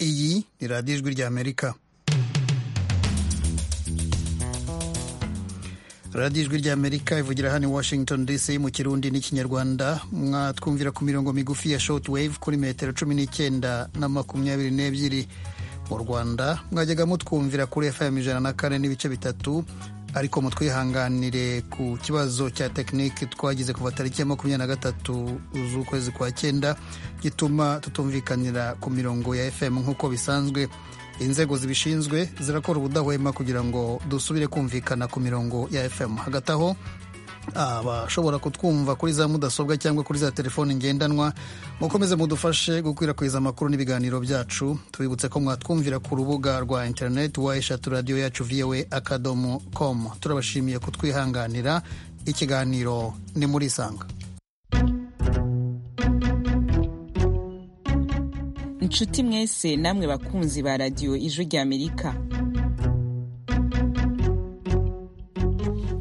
ni radiyo ijwi ry'amerika radiyo ijwi ry'amerika ivugira hano i washington dc mu kirundi n'ikinyarwanda mwatwumvira ku mirongo migufi ya short wave kuri metero cumi n'icyenda na makumyabiri n'ebyiri mu rwanda mwajyaga mutwumvira kuri fm ijana na kane n'ibice bitatu ariko mutwihanganire ku kibazo cya tekinike twagize kuva tariki ya makumyabiri na gatatu z'ukwezi kwa cyenda gituma tutumvikanira ku mirongo ya fm nk'uko bisanzwe inzego zibishinzwe zirakora ubudahwema kugira ngo dusubire kumvikana ku mirongo ya fm hagati aho abashobora kutwumva kuri za mudasobwa cyangwa kuri za telefoni ngendanwa mukomeze mudufashe gukwirakwiza amakuru n'ibiganiro byacu tubibutse ko mwatwumvira ku rubuga rwa interineti wa eshatu radiyo yacu voa akadomo komu turabashimiye kutwihanganira ikiganiro ni muri isanga inshuti mwese namwe bakunzi ba radiyo ijwi ry'amerika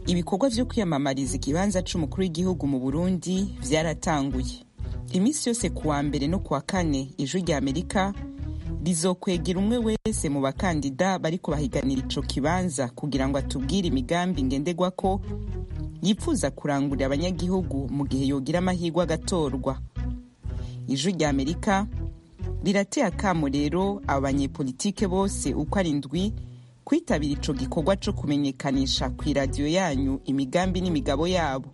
ibikorwa byo kwiyamamariza ikibanza cy'umukuru w'igihugu mu burundi byaratanguye iminsi yose ku wa mbere no ku wa kane ijwi ry'amerika rizokwegera umwe wese mu bakandida bari kubahiganira icyo kibanza kugira ngo atubwire imigambi ngendegwa ko yifuza kurangurira abanyagihugu mu gihe yogira amahirwe agatorwa ijwi ry'amerika rirateye akamo rero aba banyepolitike bose uko ari ndwi kwitabira ico gikorwa co kumenyekanisha ku iradiyo yanyu imigambi n'imigabo yabo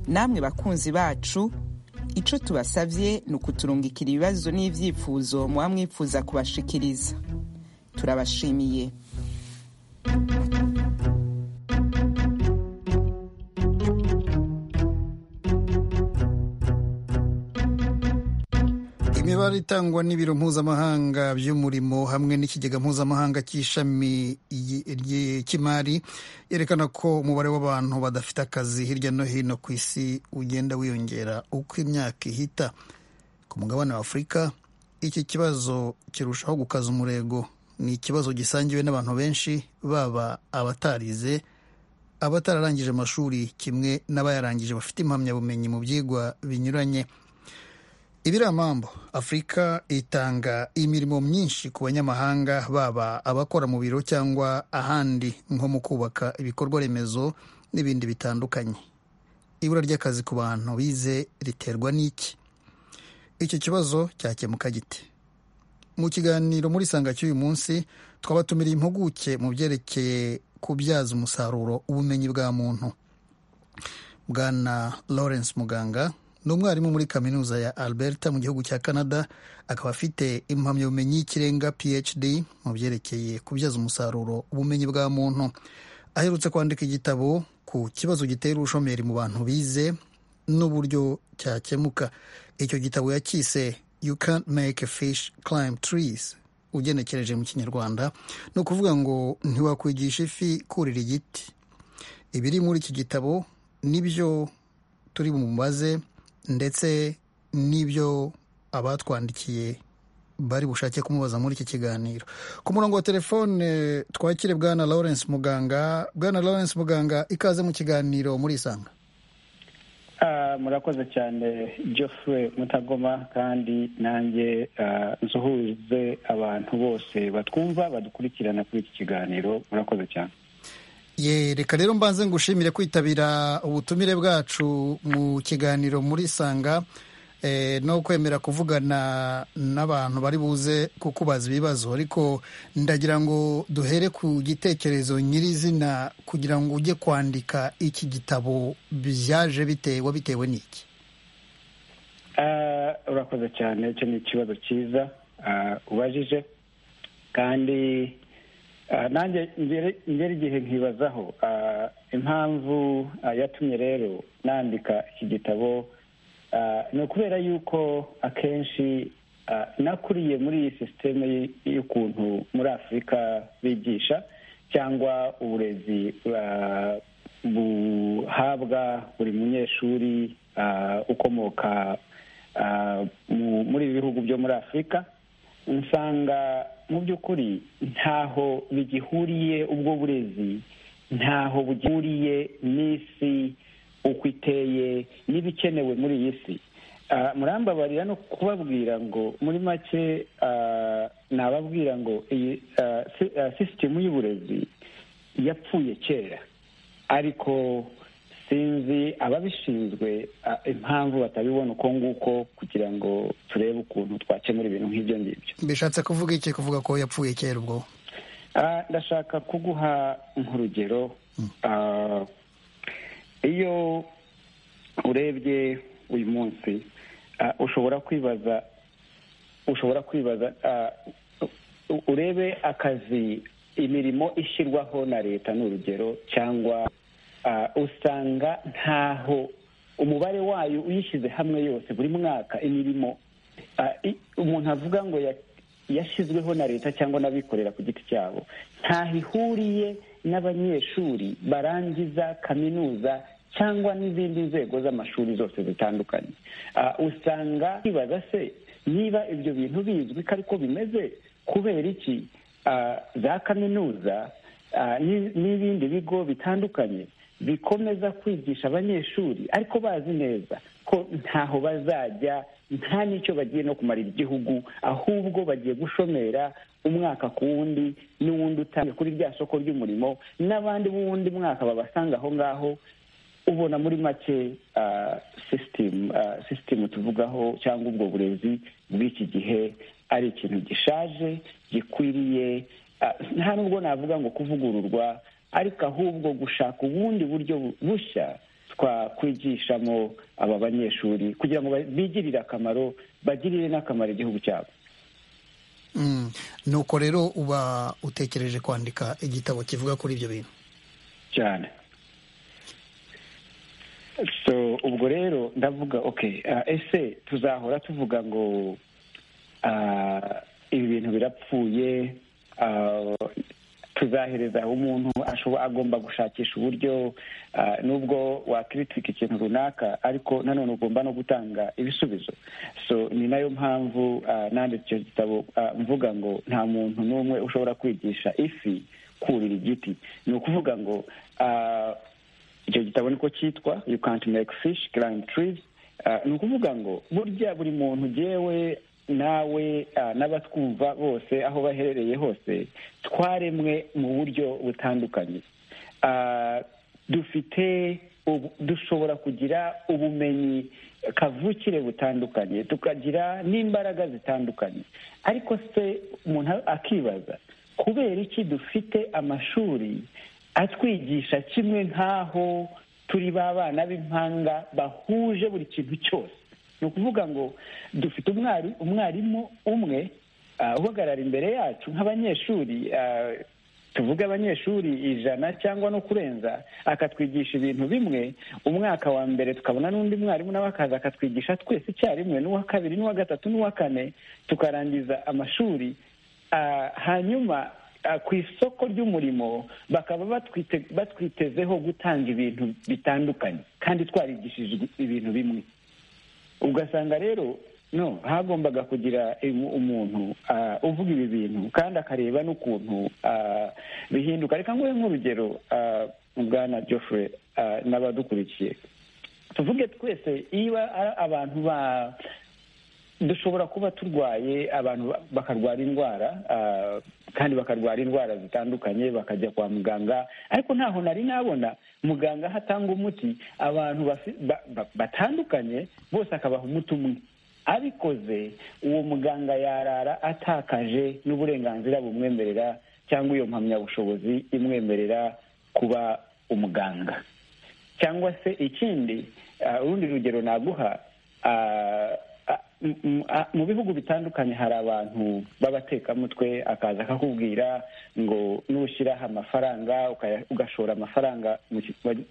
namwe bakunzi bacu ico tubasavye ni ukuturungikira ibibazo n'ivyifuzo muba mwifuza kubashikiriza turabashimiye imibare itangwa n'ibiro mpuzamahanga by'umurimo hamwe n'ikigega mpuzamahanga cy'ishami cy'imari yerekana ko umubare w'abantu badafite akazi hirya no hino ku isi ugenda wiyongera uko imyaka ihita ku mugabane wa afurika iki kibazo kirushaho gukaza umurego ni ikibazo gisangiwe n'abantu benshi baba abatarize abatararangije amashuri kimwe n'abayarangije bafite impamyabumenyi mu byigwa binyuranye ibiramambo afurika itanga imirimo myinshi ku banyamahanga baba abakora mu biro cyangwa ahandi nko mu kubaka ibikorwa remezo n'ibindi bitandukanye ibura ry'akazi ku bantu bize riterwa n'iki icyo kibazo cyakemuka gite mu kiganiro muri sanga cy'uyu munsi twabatumiriye impuguke mu byerekeye kubyaza umusaruro ubumenyi bwa muntu bwana lawrence muganga ni umwarimu muri kaminuza ya alberta mu gihugu cya canada akaba afite impamyabumenyi y'ikirenga phd mu byerekeye kubyaza umusaruro ubumenyi bwa muntu aherutse kwandika igitabo ku kibazo gitera ubushomeri mu bantu bize n'uburyo cyakemuka icyo gitabo yakise you can't make a fish climb trees ugenekereje mu kinyarwanda ni ukuvuga ngo ntiwakwigisha ifi kurira igiti ibiri muri iki gitabo nibyo turi bumubaze ndetse n'ibyo abatwandikiye bari bushake kumubaza muri iki kiganiro ku murongo wa telefone twakire bwana lawrence muganga bwana lawrence muganga ikaze mu kiganiro muri isanga murakoze cyane geoffrey mutagoma kandi nanjye nsuhuze abantu bose batwumva badukurikirana kuri iki kiganiro murakoze cyane ye reka rero mbanze ngushimire kwitabira ubutumire bwacu mu kiganiro muri sanga no kwemera kuvugana n'abantu bari buze kukubaza ibibazo ariko ndagira ngo duhere ku gitekerezo nyirizina kugira ngo ujye kwandika iki gitabo byaje bitewe bitewe n'iki urakoze cyane icyo ni ikibazo cyiza ubajije kandi nanjye ngera igihe nkibazaho impamvu yatumye rero nandika iki gitabo ni ukubera yuko akenshi nakuriye muri iyi sisiteme y'ukuntu muri afurika bigisha cyangwa uburezi buhabwa buri munyeshuri ukomoka muri ibi bihugu byo muri afurika usanga mu by'ukuri ntaho bigihuriye ubwo burezi ntaho bugihuriye n'isi uko iteye n'ibikenewe muri iyi si murambabarira no kubabwira ngo muri make nababwira ngo iyi sisitemu y'uburezi yapfuye kera ariko sinzi ababishinzwe impamvu batabibona uko nguko kugira ngo turebe ukuntu twakemura ibintu nk'ibyo ngibyo bishatse kuvuga iki kuvuga ko yapfuye kera ubwo ndashaka kuguha nk'urugero iyo urebye uyu munsi ushobora kwibaza ushobora kwibaza urebe akazi imirimo ishyirwaho na leta ni urugero cyangwa usanga ntaho umubare wayo uyishyize hamwe yose buri mwaka imirimo umuntu avuga ngo yashyizweho na leta cyangwa n'abikorera ku giti cyabo ntaho ihuriye n'abanyeshuri barangiza kaminuza cyangwa n'izindi nzego z'amashuri zose zitandukanye usanga bibaza se niba ibyo bintu bizwi ko ariko bimeze kubera iki za kaminuza n'ibindi bigo bitandukanye bikomeza kwigisha abanyeshuri ariko bazi neza ko ntaho bazajya nta n'icyo bagiye no kumarira igihugu ahubwo bagiye gushomera umwaka ku wundi n'uwundi utanga kuri rya soko ry'umurimo n'abandi b'uwundi mwaka babasanga aho ngaho ubona muri make sisitemu tuvugaho cyangwa ubwo burezi bw'iki gihe ari ikintu gishaje gikwiriye nta nubwo navuga ngo kuvugururwa ariko ahubwo gushaka ubundi buryo bushya twakwigishamo aba banyeshuri kugira ngo bigirire akamaro bagirire n'akamaro igihugu cyabo nuko rero uba utekereje kwandika igitabo kivuga kuri ibyo bintu cyane so ubwo rero ndavuga oke ese tuzahora tuvuga ngo ibi bintu birapfuye tuzahereza umuntu agomba gushakisha uburyo nubwo wakiritika ikintu runaka ariko nanone ugomba no gutanga ibisubizo so ni nayo mpamvu nanditse icyo gitabo mvuga ngo nta muntu n'umwe ushobora kwigisha ifi kurira igiti ni ukuvuga ngo icyo gitabo niko cyitwa you can't make fish climb trees ni ukuvuga ngo burya buri muntu ugewe nawe n'abatwumva bose aho baherereye hose twaremwe mu buryo butandukanye dufite dushobora kugira ubumenyi kavukire butandukanye tukagira n'imbaraga zitandukanye ariko se umuntu akibaza kubera iki dufite amashuri atwigisha kimwe nk'aho turi ba bana b'impanga bahuje buri kintu cyose ni ukuvuga ngo dufite umwarimu umwe uhagarara imbere yacu nk'abanyeshuri tuvuge abanyeshuri ijana cyangwa no kurenza akatwigisha ibintu bimwe umwaka wa mbere tukabona n'undi mwarimu nawe akaza akatwigisha twese icyarimwe n'uwa kabiri n'uwa gatatu n'uwa kane tukarangiza amashuri hanyuma ku isoko ry'umurimo bakaba batwitezeho gutanga ibintu bitandukanye kandi twarigishijwe ibintu bimwe ugasanga rero no hagombaga kugira umuntu uvuga ibi bintu kandi akareba n'ukuntu bihinduka reka nguhe nk'urugero bwana Geoffrey n'abadukurikiye tuvuge twese iyo abantu ba dushobora kuba turwaye abantu bakarwara indwara kandi bakarwara indwara zitandukanye bakajya kwa muganga ariko ntaho nari nabona muganga aho atanga umuti abantu batandukanye bose akabaha umuti umwe abikoze uwo muganga yarara atakaje n'uburenganzira bumwemerera cyangwa iyo mpamyabushobozi imwemerera kuba umuganga cyangwa se ikindi urundi rugero naguha mu bihugu bitandukanye hari abantu b'abatekamutwe akaza akakubwira ngo nushyiraho amafaranga ugashora amafaranga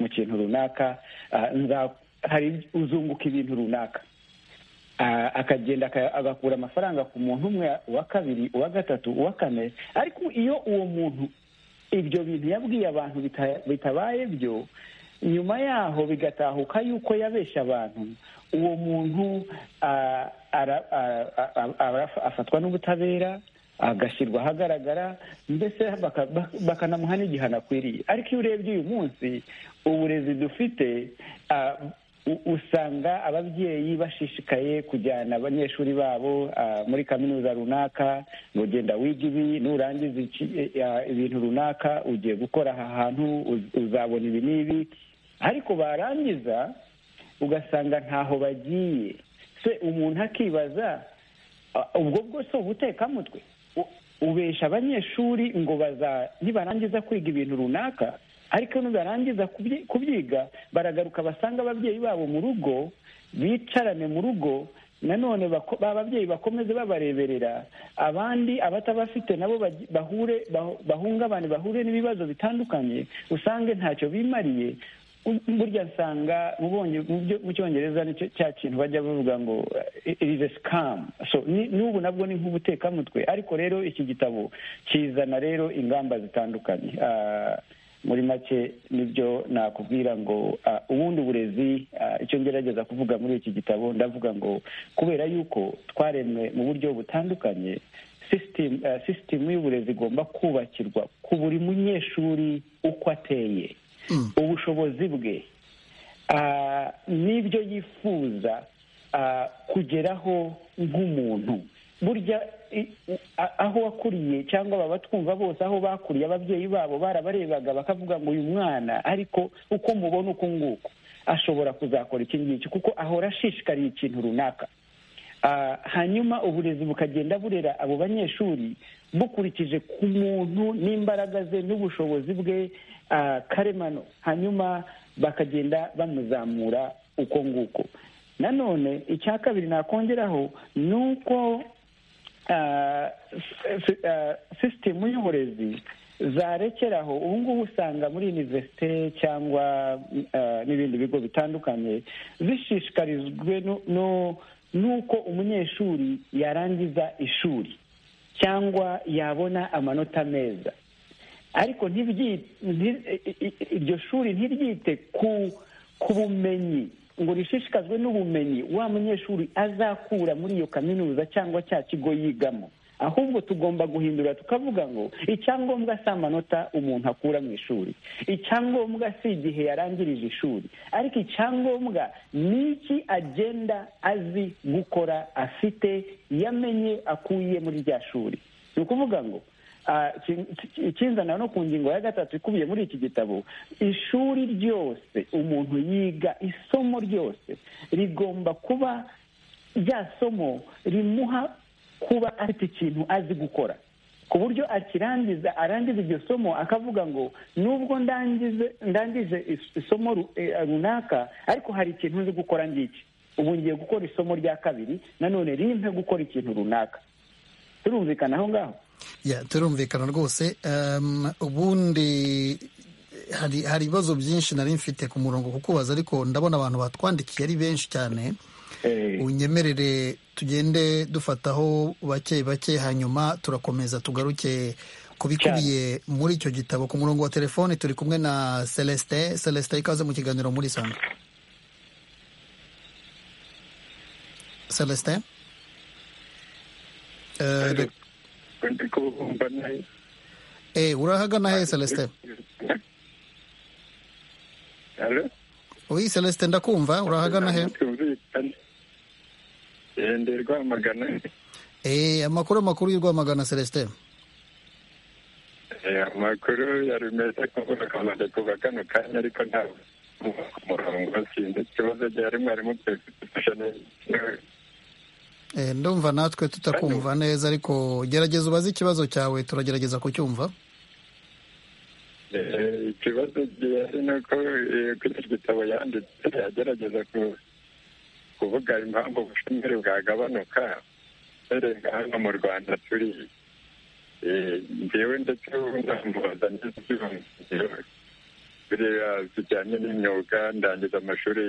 mu kintu runaka hari uzunguka ibintu runaka akagenda agakura amafaranga ku muntu umwe uwa kabiri uwa gatatu uwa kane ariko iyo uwo muntu ibyo bintu yabwiye abantu bitabaye byo nyuma yaho bigatahuka yuko yabeshya abantu uwo muntu afatwa n'ubutabera agashyirwa ahagaragara mbese bakanamuha n'igihano akwiriye ariko iyo urebye uyu munsi uburezi dufite usanga ababyeyi bashishikaye kujyana abanyeshuri babo muri kaminuza runaka ngo genda wiga ibi nurangiza ibintu runaka ugiye gukora aha hantu uzabona ibi n'ibi ariko barangiza ugasanga ntaho bagiye se umuntu akibaza ubwo bwose ubutekamutwe ubesha abanyeshuri ngo baza nibarangiza kwiga ibintu runaka ariko nibarangiza kubyiga baragaruka basanga ababyeyi babo mu rugo bicarane mu rugo nanone ba babyeyi bakomeze babareberera abandi abatabafite nabo bahure bahungabane bahure n'ibibazo bitandukanye usange ntacyo bimariye burya nsanga mu cyongereza nicyo cya kintu bajya bavuga ngo irize sikamu n'ubu nabwo ni nk'ubutekamutwe ariko rero iki gitabo kizana rero ingamba zitandukanye muri make nibyo nakubwira ngo ubundi burezi icyo ngerageza kuvuga muri iki gitabo ndavuga ngo kubera yuko twaremwe mu buryo butandukanye sisitemu y'uburezi igomba kubakirwa ku buri munyeshuri uko ateye ubushobozi bwe n'ibyo yifuza kugeraho nk'umuntu burya aho wakuriye cyangwa baba twumva bose aho bakuriye ababyeyi babo barabarebaga bakavuga ngo uyu mwana ariko uko mubona uku nguku ashobora kuzakora iki ngiki kuko ahora ashishikariye ikintu runaka hanyuma uburezi bukagenda burera abo banyeshuri bukurikije ku muntu n'imbaraga ze n'ubushobozi bwe karemano hanyuma bakagenda bamuzamura uko nguko nanone icya kabiri nakongeraho ni uko sisitemu y'uburezi zarekeraho ubu ngubu usanga muri univerisite cyangwa n'ibindi bigo bitandukanye zishishikarijwe no nuko umunyeshuri yarangiza ishuri cyangwa yabona amanota meza ariko iryo shuri ntiryite ku bumenyi ngo rishishikazwe n'ubumenyi wa munyeshuri azakura muri iyo kaminuza cyangwa cya kigo yigamo ahubwo tugomba guhindura tukavuga ngo icyangombwa si amanota umuntu akura mu ishuri icyangombwa si igihe yarangirije ishuri ariko icyangombwa ni iki agenda azi gukora afite yamenye akuye muri rya shuri ni ukuvuga ngo ikinzana no ku ngingo ya gatatu ikubiye muri iki gitabo ishuri ryose umuntu yiga isomo ryose rigomba kuba rya somo rimuha kuba afite ikintu azi gukora ku buryo akirangiza arangiza iryo somo akavuga ngo nubwo ndangije isomo runaka ariko hari ikintu nzi gukora ngiki ubu ngiye gukora isomo rya kabiri nanone rimpe gukora ikintu runaka turumvikana aho ngaho turumvikana rwose ubundi hari ibibazo byinshi nari mfite ku murongo kukubaza ariko ndabona abantu batwandikiye ari benshi cyane unyemerere tugende dufataho bake bake hanyuma turakomeza tugaruke kubikubiye muri icyo gitabo ku murongo wa telefoni turi kumwe na celestin celestin ikaze mu kiganiro muri sanga celestin urahagana he celestin celestin ndakumva urahagana he ndi rwamagana amakuru amakuru y'u rwamagana celestin amakuru yari meza kuvuga kamaze kuva kano kanya ariko ntabwo ku murongo sinzi ikibazo gihari mwarimu twifasha neza ndumva natwe tutakumva neza ariko gerageza ubaze ikibazo cyawe turagerageza kucyumva ikibazo gihari ni uko kuri iki gitabo yanditse yagerageza ku kuvuga impamvu ubushomeri bwagabanuka uhereye hano mu rwanda turi ngewe ndetse namubaza n'ibyumviro biriya bijyanye n'imyuga ndangiza amashuri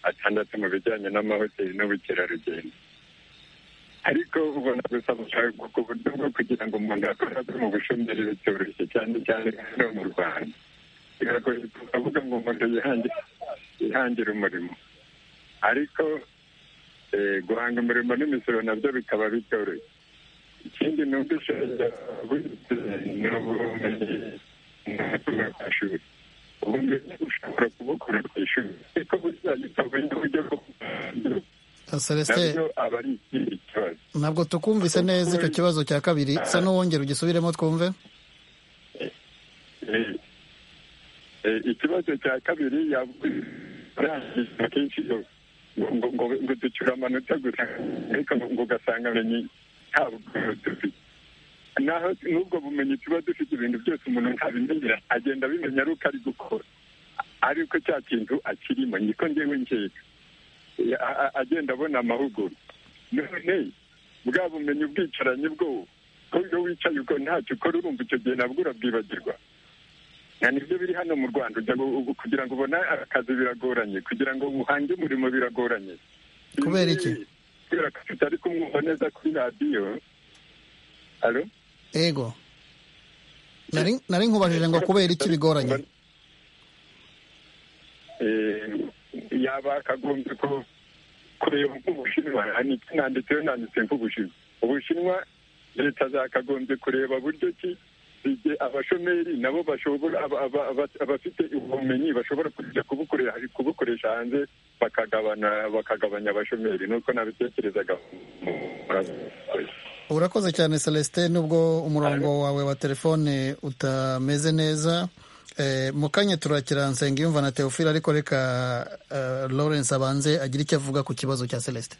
atandatu mu bijyanye n'amahoteli n'ubukerarugendo ariko ubona gusa gushaka uburyo bwo kugira ngo umuntu akore mu bushomeri bitoroshye cyane cyane hano mu rwanda biragoye kuvuga ngo umuntu yihangire umurimo ariko guhanga umurimo n'imisoro nabyo bikaba bitoroshye ikindi ni uko ishobora kuba ubumenyi mu mashuri ubundi ushobora kubukora ku ishuri ariko gusa gitavuye n'uburyo bwo Celestin nabyo aba ari ikindi kibazo ntabwo tukumvise neza icyo kibazo cya kabiri sa n'uwongera ugisubiremo twumve Eh, eh, ikibazo cya kabiri yavuga kenshi yo- ngo- ngo- ngo ngo ducyura amanota gusa ariko ngo- ngo ugasanga amenye nta bumenyi dufite naho n'ubwo bumenyi tuba dufite ibintu byose umuntu ntabimenyera agenda abimenya ari uko ari gukora ariko cya kintu akirimo niko ngewe nkeka Eh, a- a- agenda abona amahugurwa none bwa bumenyi ubwicaranye bwo ko iyo wicaye uko ntacyo ukora urumva icyo gihe nabwo urabwibagirwa nta nibyo biri hano mu rwanda ujya gu- gu- kugira ngo ubone akazi biragoranye kugira ngo uhange umurimo biragoranye Kubera iki? kubera ko tutari kumwumva neza kuri radiyo alo ego nari nari nkubajije ngo kubera iki bigoranye Eh, yaba akagombye ko kureba nk'ubushinwa niki nanditseho nanditse nk'ubushinwa ubushinwa leta zakagombye kureba buryo ki igihe abashomeri nabo bashobora aba- aba- aba- abafite ubumenyi bashobora kujya kubukoresha kubukoresha hanze bakagabana bakagabanya abashomeri nuko nabitekerezaga urakoze cyane celestin nubwo umurongo wawe wa telefone utameze neza Eh, mu kanya turakira nsengiyumva na teofile ariko reka eh, lawrence abanze agire icyo avuga ku kibazo cya celestin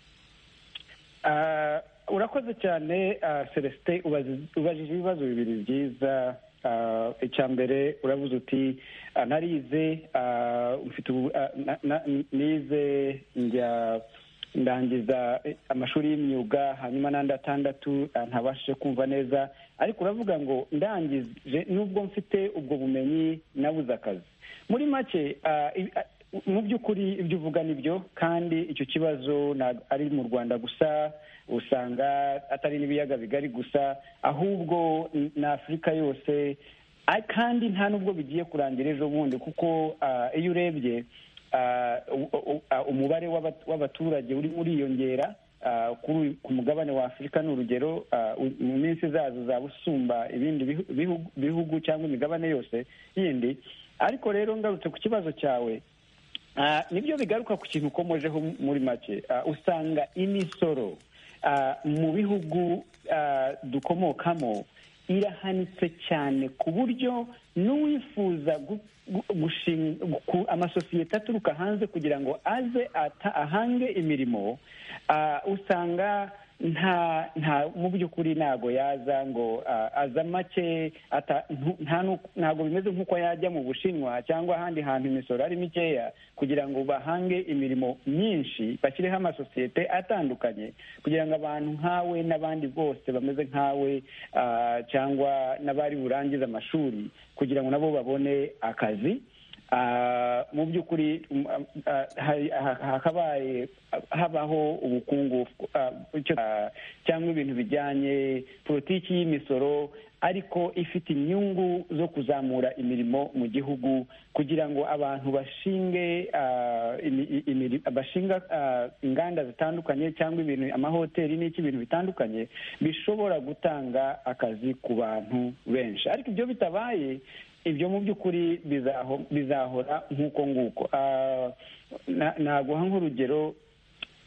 Ah, urakoze cyane ah, celestin ubazi- ubajije ibibazo bibiri byiza Ah, icya mbere uravuze uti ah, narize ah, mfite ubu- ah, na- na- nize njya ndangiza eh, amashuri y'imyuga hanyuma n'andi atandatu ah, ntabashije kumva neza ariko uravuga ngo ndangije nubwo mfite ubwo bumenyi nabuze akazi muri make ah, i- ah, mu by'ukuri ibyo uvuga ni byo kandi icyo kibazo ntabwo ari mu rwanda gusa usanga atari n'ibiyaga bigari gusa ahubwo n- na afurika yose a- kandi nta n'ubwo bigiye kurangira ejo bundi kuko ah, iyo urebye ah, u- u- ah, umubare w'abat- w'abaturage urimo uriyongera ah, kuri uyu- ku mugabane wa afurika ni urugero ah, u- mu minsi zazo zaba usumba ibindi bihu- bihu- bihugu cyangwa imigabane yose yindi ariko rero ngarutse ku kibazo cyawe Ah, nibyo bigaruka ku kintu ukomojeho muri make Ah, usanga imisoro ah, mu bihugu ah, dukomokamo irahanitse cyane ku buryo n'uwifuza gu- gu- gushinga ku- amasosiyete aturuka hanze kugira ngo aze ata- ahange imirimo ah, usanga nta nta mu by'ukuri ntago yaza ngo ah, aza make ata- ntu- nta nu- ntago bimeze nk'uko yajya mu bushinwa cyangwa ahandi hantu imisoro ari mikeya kugira ngo bahange imirimo myinshi bashyireho amasosiyete atandukanye kugira ngo abantu nkawe n'abandi bose bameze nkawe ah, cyangwa n'abari burangize amashuri kugira ngo nabo babone akazi Ah, mu by'ukuri mm, ah, hari- ha- hakabaye habaho ubukungu ah, icyo- ah, cyangwa ibintu bijyanye politiki y'imisoro ariko ifite inyungu zo kuzamura imirimo mu gihugu kugira ngo abantu bashinge ah, imi- i- imiri- bashinga ah, inganda zitandukanye cyangwa ibintu amahoteli n'iki ibintu bitandukanye bishobora gutanga akazi ku bantu benshi ariko ibyo bitabaye ibyo mu by'ukuri bizaho- bizahora nk'uko nguko Ah, na- naguha nk'urugero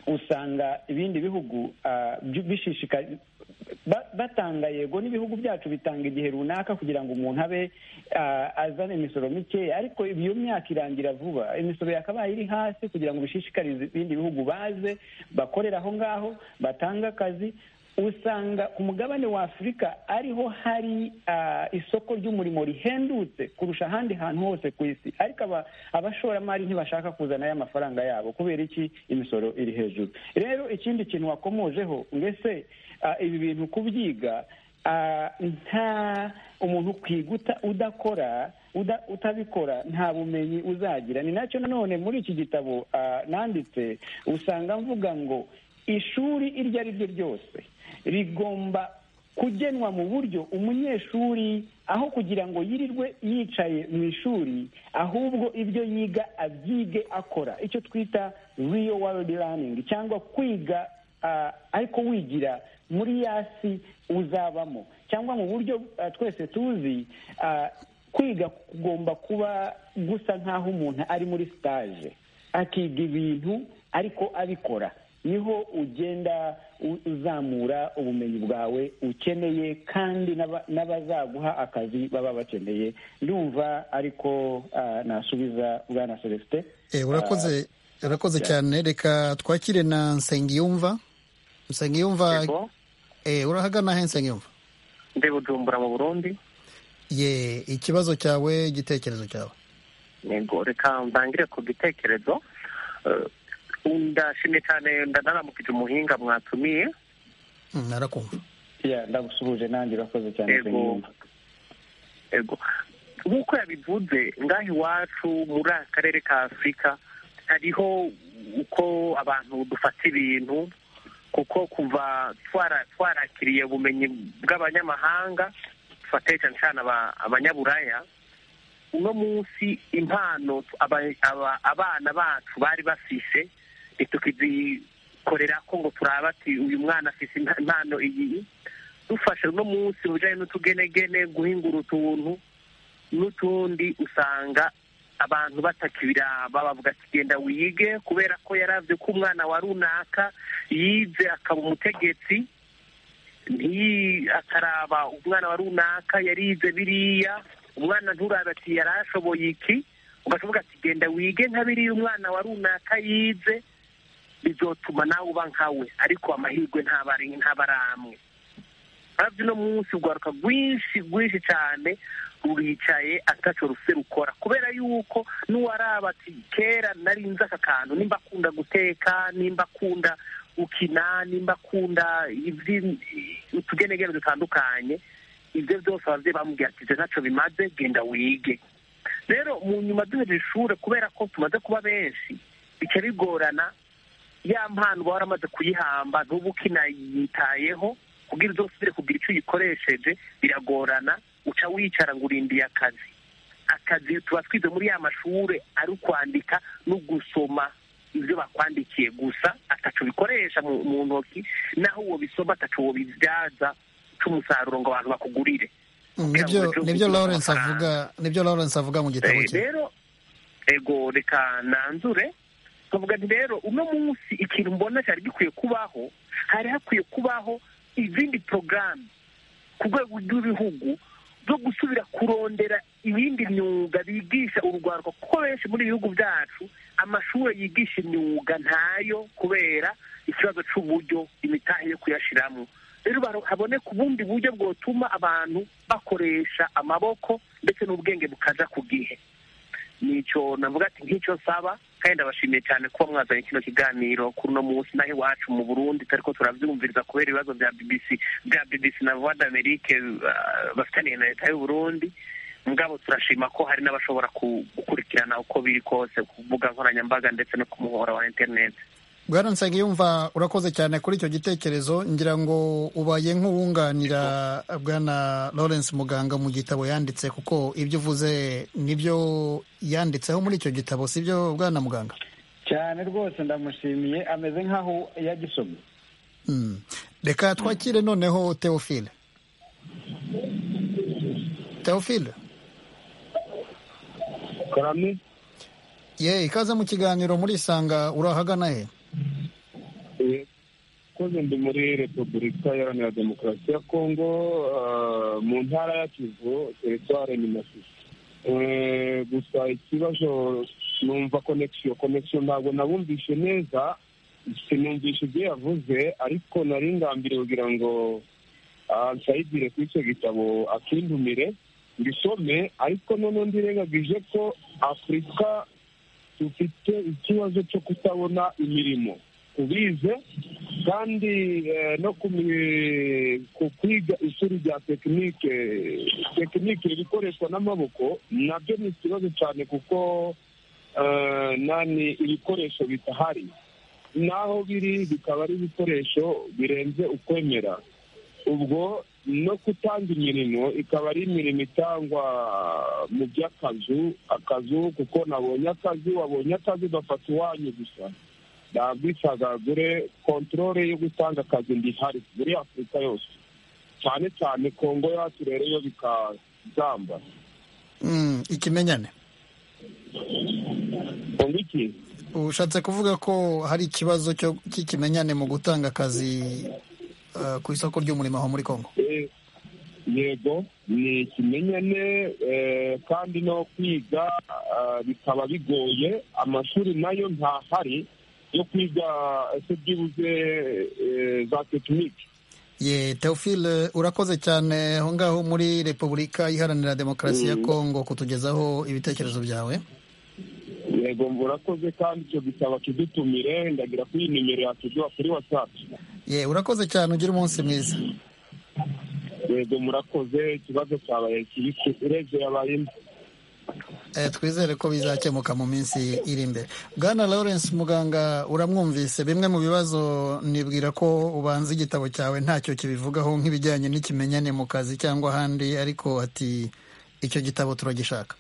usanga ibindi bihugu ah, byu- bishishikari ba- batanga yego n'ibihugu byacu bitanga igihe runaka kugira ngo umuntu abe ah, azane imisoro mikeya ariko iyo myaka irangira vuba imisoro yakabaye iri hasi kugira ngo bishishikarize ibindi bihugu baze bakorera aho ngaho batange akazi usanga ku mugabane wa afurika ariho hari ah, isoko ry'umurimo rihendutse kurusha ahandi hantu hose ku isi ariko aba- abashoramari ntibashaka kuzana aya mafaranga yabo kubera iki imisoro iri hejuru rero ikindi kintu wakomojeho mbese ah, ibi bintu kubyiga ah, nta umuntu kwiguta udakora uda- utabikora nta bumenyi uzagira ni nacyo nanone muri iki gitabo ah, nanditse usanga mvuga ngo ishuri iryo ari ryo ryose rigomba kugenwa mu buryo umunyeshuri aho kugira ngo yirirwe yicaye mu ishuri ahubwo ibyo yiga abyige akora icyo twita real world learning cyangwa kwiga ah, ariko wigira muri yasi uzabamo cyangwa mu buryo ah, twese tuzi ah, kwiga kugomba kuba gusa nk'aho umuntu ari muri sitaje akiga ibintu ariko abikora niho ugenda uzamura ubumenyi bwawe ukeneye kandi n'abazaguha akazi baba bakeneye ndumva ariko nasubiza bwana celestin urakoze urakoze cyane reka twakire na nsengiyumva nsengiyumva urahagana he nsengiyumva ndi bujumbura mu burundi ye ikibazo cyawe igitekerezo cyawe yego reka mbangire ku gitekerezo ndashimye cyane ndanaramukije umuhinga mwatumiye narakumva ndagusuhuje nanjye urakoze cyane yego nk'uko yabivuze ngaho iwacu muri aka karere ka afurika hariho uko abantu dufata ibintu kuko kuva twarakiriye ubumenyi bw'abanyamahanga dufate cyane cyane abanyaburaya uno munsi impano abana bacu bari bafise ntitukizikorera ko ngo turaba ati uyu mwana afise impano iyi dufashe uno munsi mu bijyanye n'utugenegene guhingura utuntu n'utundi usanga abantu batakibiraba bavuga ati genda wige kubera ko yarabye ko umwana wa runaka yize akaba umutegetsi akaraba umwana wa runaka yarize biriya umwana nturabe ati yari ashoboye iki ugashoboka ati genda wige nka biriya umwana wa runaka yize bizotuma nawe uba nkawe ariko amahirwe ntabaramwe hafi uno munsi urwaruka rwinshi rwinshi cyane ruricaye ataco rufite rukora kubera yuko n'uwaraba ati kera narinze aka kantu nimba akunda guteka nimba akunda ukina nimba akunda utugenegene dutandukanye ibyo byose ababyeyi bamubwira ati ibyo ntacyo bimaze genda wige rero mu nyuma duhereje ishuri kubera ko tumaze kuba benshi bica bigorana ya mpano uba waramaze kuyihamba ntuba ukinayitayeho kugira ibyo usubire kugira icyo uyikoresheje biragorana uca wicara ngo urindiye akazi akazi tuba twize muri ya mashuri ari ukwandika no gusoma ibyo bakwandikiye gusa atacu bikoresha mu ntoki naho uwo bisoma atacu uwo bibyaza cy'umusaruro ngo abantu bakugurire nibyo lawrence avuga nibyo lawrence avuga mu gitabo cye rero ego reka nanzure tuvuga nti rero uno munsi ikintu mbona cyari gikwiye kubaho hari hakwiye kubaho izindi porogaramu ku rwego rw'ibihugu zo gusubira kurondera ibindi myuga bigisha urubyiruko kuko benshi muri ibihugu byacu amashuri yigisha imyuga ntayo kubera ikibazo cy'uburyo imitahe yo kuyashyiramo rero haboneka ubundi buryo bwotuma abantu bakoresha amaboko ndetse n'ubwenge bukaja ku gihe nicyo navuga ati nk'icyo nsaba kandi ndabashimiye cyane kuba mwazanye kino kiganiro kuri uno munsi naho iwacu mu burundi turi ko turabyumviriza kubera ibibazo bya bbc bya bbc na voix d'amerique bafitaniye na leta y'uburundi mugabo turashima ko hari n'abashobora gukurikirana uko biri kose ku mbuga nkoranyambaga ndetse no ku muhora wa interineti bwana nsengiyumva urakoze cyane kuri icyo gitekerezo ngira ngo ubaye nk'uwunganira bwana lawrence muganga mu gitabo yanditse kuko ibyo uvuze nibyo yanditseho muri icyo gitabo sibyo bwana muganga cyane rwose ndamushimiye ameze nk'aho yagisomye reka twakire noneho teofile teofile karame ye ikaze mu kiganiro muri isanga urahagana he koze ndi muri repubulika iharanira demokarasi ya kongo mu ntara ya kivu teritware ni masisi gusa ikibazo numva konegisiyo konegisiyo ntabwo nabumvishe neza sinumvishe ibyo yavuze ariko nari ngambiriye kugira ngo nsayigire kuri icyo gitabo akindumire mbisome ariko noneho ndirengagije ko afurika dufite ikibazo cyo kutabona imirimo tubize kandi no ku kwiga ishuri rya tekinike tekinike ibikoreshwa n'amaboko nabyo ni ikibazo cyane kuko nani ibikoresho bitahari n'aho biri bikaba ari ibikoresho birenze ukwemera ubwo no gutanga imirimo ikaba ari imirimo itangwa mu by'akazu akazu kuko nabonye akazi wabonye akazi ugafata iwanyu gusa ntabwisagagure kontorore yo gutanga akazi ndihari muri afurika yose cyane cyane kongo yacu rero yo bikazamba ikimenyane ngo iki ushatse kuvuga ko hari ikibazo cyo- cy'ikimenyane mu gutanga akazi eh, ku isoko ry'umurimo aho muri congo Eh, yego ni ikimenyane eh, kandi no kwiga ah, bikaba bigoye amashuri nayo ntahari yo kwiga eh, se byibuze eh, za tekiniki ye teofile urakoze cyane aho ngaho muri repubulika iharanira demokarasi ya congo kutugezaho ibitekerezo byawe yego murakoze kandi icyo gisaba kidutumire ndagira ko iyi nimero yakigwa kuri watsapu ye urakoze cyane ugira umunsi mwiza yego murakoze ikibazo cyabaye kibisi urebye yabaye mbi Eh, twizere ko bizakemuka mu minsi iri imbere bwana lawrence muganga uramwumvise bimwe mu bibazo nibwira ko ubanza igitabo cyawe ntacyo kibivugaho nk'ibijyanye n'ikimenyane mu kazi cyangwa ahandi ariko ati icyo gitabo turagishaka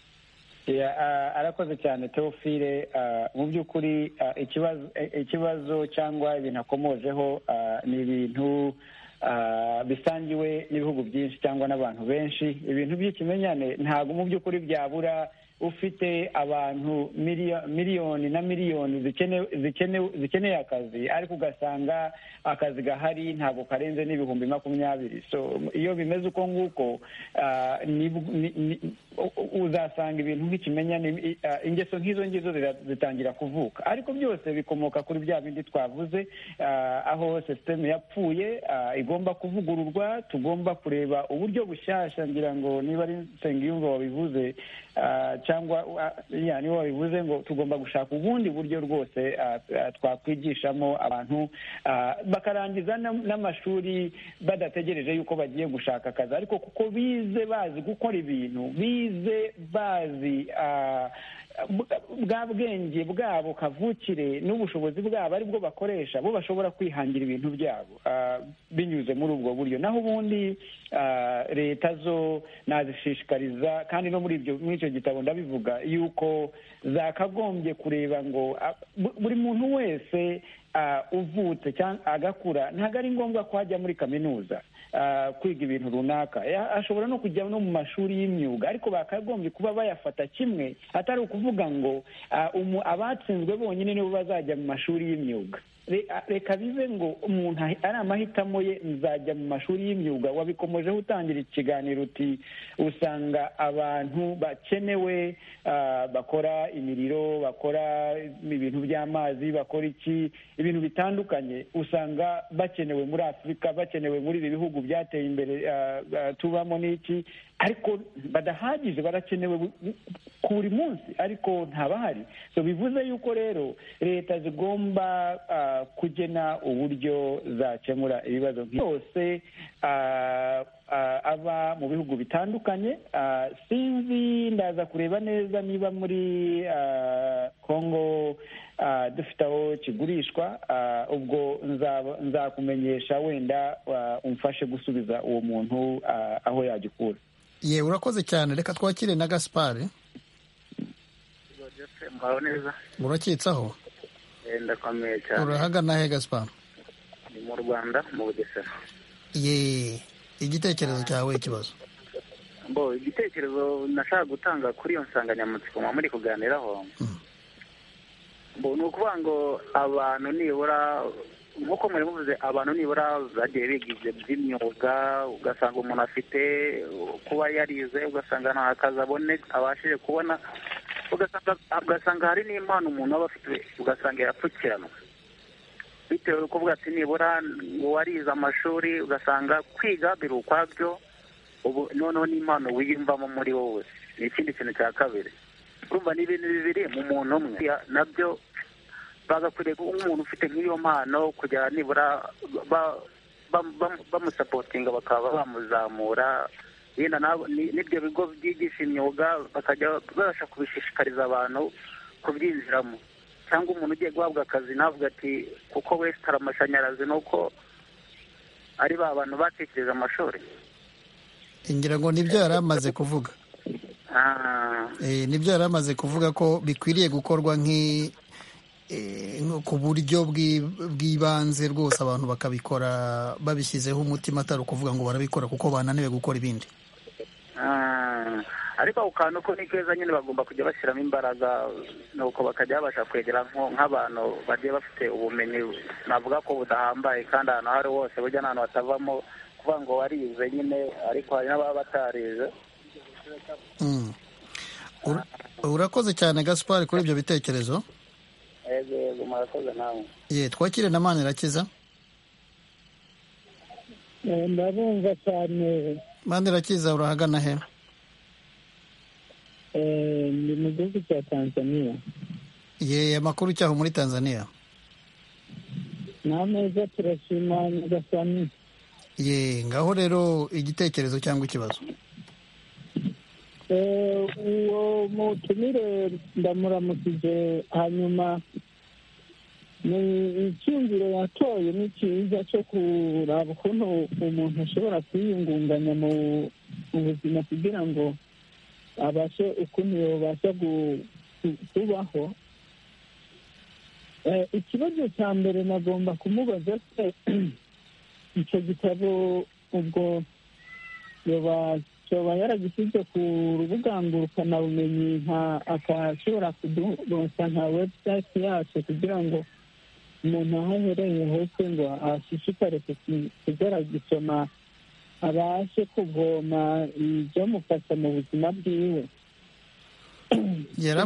Yeah, ah, arakoze cyane teofile ah, mu by'ukuri ah, ikibazo eh, ikibazo cyangwa ibintu akomojeho ah, ni ibintu ah, bisangiwe n'ibihugu byinshi cyangwa n'abantu benshi ibintu by'ikimenyane ntabwo mu by'ukuri byabura ufite abantu miliyo- miliyoni na miliyoni zikene- zikene- zikeneye akazi ariko ugasanga akazi gahari ntabwo karenze n'ibihumbi makumyabiri so iyo bimeze uko nguko ah, ni- ni- ni- u- u- uzasanga ibintu nk'ikimenyane i- ah, ingeso nk'izo ngizo zira- zitangira kuvuka ariko byose bikomoka kuri bya bindi twavuze ah, aho sisiteme yapfuye ah, igomba kuvugururwa tugomba kureba uburyo bushyashya ngira ngo niba ari nsengiyumva wabivuze ah, cyangwa ah, yeah, niba wabivuze ngo tugomba gushaka ubundi buryo rwose ah, ah, twakwigishamo abantu ah, bakarangiza n'am- n'amashuri badategereje yuko bagiye gushaka akazi ariko kuko bize bazi gukora ibintu bize bazi ah, bwa- bwa bwenge bwabo kavukire n'ubushobozi bwabo ari bwo bakoresha bo bashobora kwihangira ibintu byabo ah, binyuze muri ubwo buryo naho ubundi ah, leta zo nazishishikariza kandi no muri ibyo muri icyo gitabo ndabivuga yuko zakagombye kureba ngo ah, bu- buri muntu wese ah, uvutse cyangwa agakura ntabwo ari ngombwa ko ajya muri kaminuza ah, kwiga ibintu runaka Ya- ashobora no kujya no mu mashuri y'imyuga ariko bakagombye kuba bayafata kimwe atari ukuvuga ngo ah, umu- abatsinzwe bonyine nibo bazajya mu mashuri y'imyuga Re- ah, reka bibe ngo umuntu ahi- ari amahitamo ye nzajya mu mashuri y'imyuga wabikomojeho utangira ikiganiro uti usanga abantu bakenewe ah, bakora imiriro bakora ibintu by'amazi bakora iki ibintu bitandukanye usanga bakenewe muri afurika bakenewe muri ibi bihugu byateye imbere ah, ah, tubamo n'iki ariko badahagije barakenewe bu- bu- ku buri munsi ariko ntabahari so bivuze yuko rero leta zigomba ah, kugena uburyo zakemura ibibazo nk'ibi byose ah, ah, aba mu bihugu bitandukanye ah, sinzi ndaza kureba neza niba muri ah, congo ah, dufite aho kigurishwa ah, ubwo nzaba- nzakumenyesha wenda ah, umfashe gusubiza uwo muntu ah, aho yagikura ye urakoze cyane reka twakire na gaspari mbaho neza urakitsaho Eh, ndakomeye cyane urahagana he gaspari ni mu rwanda mu bugesera ye igitekerezo cyawe ikibazo bo igitekerezo nashaka gutanga kuri iyo nsanganyamatsiko muba muri kuganiraho bo ni ukuvuga ngo abantu nibura nk'uko mwari muvuze abantu nibura bagiye bigize by'imyuga ugasanga umuntu afite kuba yarize ugasanga nta kazi abone abashije kubona ugasanga ugasanga hari n'impano umuntu aba afite ugasanga yarapfukiranwa bitewe no kuvuga ati nibura uwarize amashuri ugasanga kwiga biri ukwabyo ubu noneho n'impano wiyumvamo muri wowe ni ikindi kintu cya kabiri urumva ni ibintu bibiri mu muntu umwe nabyo bagakwiriye kuba umuntu ufite nk'iyo mpano kugira nibura ba- ba- ba- bamusapotinga bakaba bamuzamura yenda nabo- ni- n'ibyo bigo byigisha imyuga bakajya babasha kubishishikariza abantu kubyinjiramo cyangwa umuntu ugiye guhabwa akazi navuga ati kuko wesitara amashanyarazi ni uko ari ba bantu batekereje amashuri ngira ngo nibyo yari amaze kuvuga Ah, Eh, nibyo yari amaze kuvuga ko bikwiriye gukorwa nk'i eh, nko ku buryo bw'i- bw'ibanze rwose abantu bakabikora babishyizeho umutima atari ukuvuga ngo barabikora kuko bananiwe gukora ibindi ariko ako kantu ko ni keza nyine bagomba kujya bashyiramo imbaraga nuko bakajya babasha kwegera nk'abantu bagiye bafite ubumenyi navuga ko budahambaye kandi ahantu aho ari hose burya nta hantu hatavamo kuvuga ngo warize nyine ariko hari n'ababa batarize urakoze cyane gaspari kuri ibyo bitekerezo yego yego murakoze nawe ye twakire na mani irakiza ndabumva cyane mani irakiza urahagana he ndi mu gihugu cya tanzania ye amakuru cyaho muri tanzania nta meza turashima nyagasani ye ngaho rero igitekerezo cyangwa ikibazo uwo mutumire ndamuramukije hanyuma ni icyumviro yatoye ni cyiza cyo kuraba ukuntu umuntu ashobora kwiyungunganya mu buzima kugira ngo abashe ukuntu yabasha kubaho ikibazo cya mbere nagomba kumubaza se icyo gitabo ubwo yoba yaragishyize ku rubuga ngurukanabumenyi akashobora kuduronsa nka webusayiti yacu kugira ngo umuntu aho ahereye hose ngo ashishikare kugisoma abashe kuvoma ibyamufasha mu buzima bwiwe yari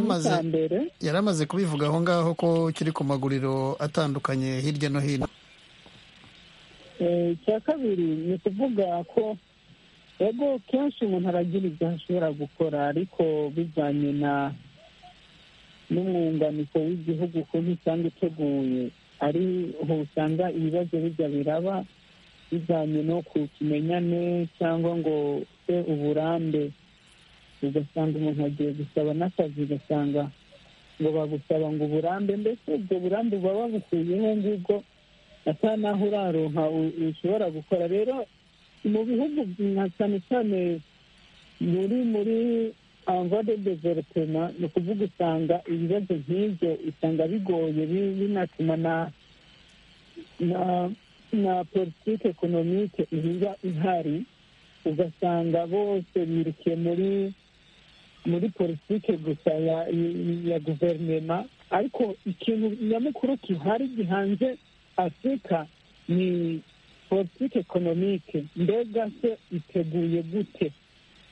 amaze kubivuga aho ngaho ko kiri ku maguriro atandukanye hirya no hino icya kabiri ni ukuvuga ko ego kenshi umuntu aragira ibyo ashobora gukora ariko bijyanye na n'umwunganiko w'igihugu ukuntu usanga uteguye ariho usanga ibibazo bijya biraba bijyanye no ku kimenyane cyangwa ngo se uburambe ugasanga umuntu agiye gusaba n'akazi ugasanga ngo bagusaba ngo uburambe mbese ubwo burambe buba babukuyeho ngubwo ata n'aho uraronka ushobora gukora rero mu bihugu nka cyane cyane muri muri de developema ni ukuvuga usanga ibibazo nk'ibyo usanga bigoye binatuma na na politiki ekonomike iba ihari ugasanga bose birukiye muri muri politiki gusa ya guverinoma ariko ikintu nyamukuru gihari gihanze afurika ni politiki ekonomike mbega se iteguye gute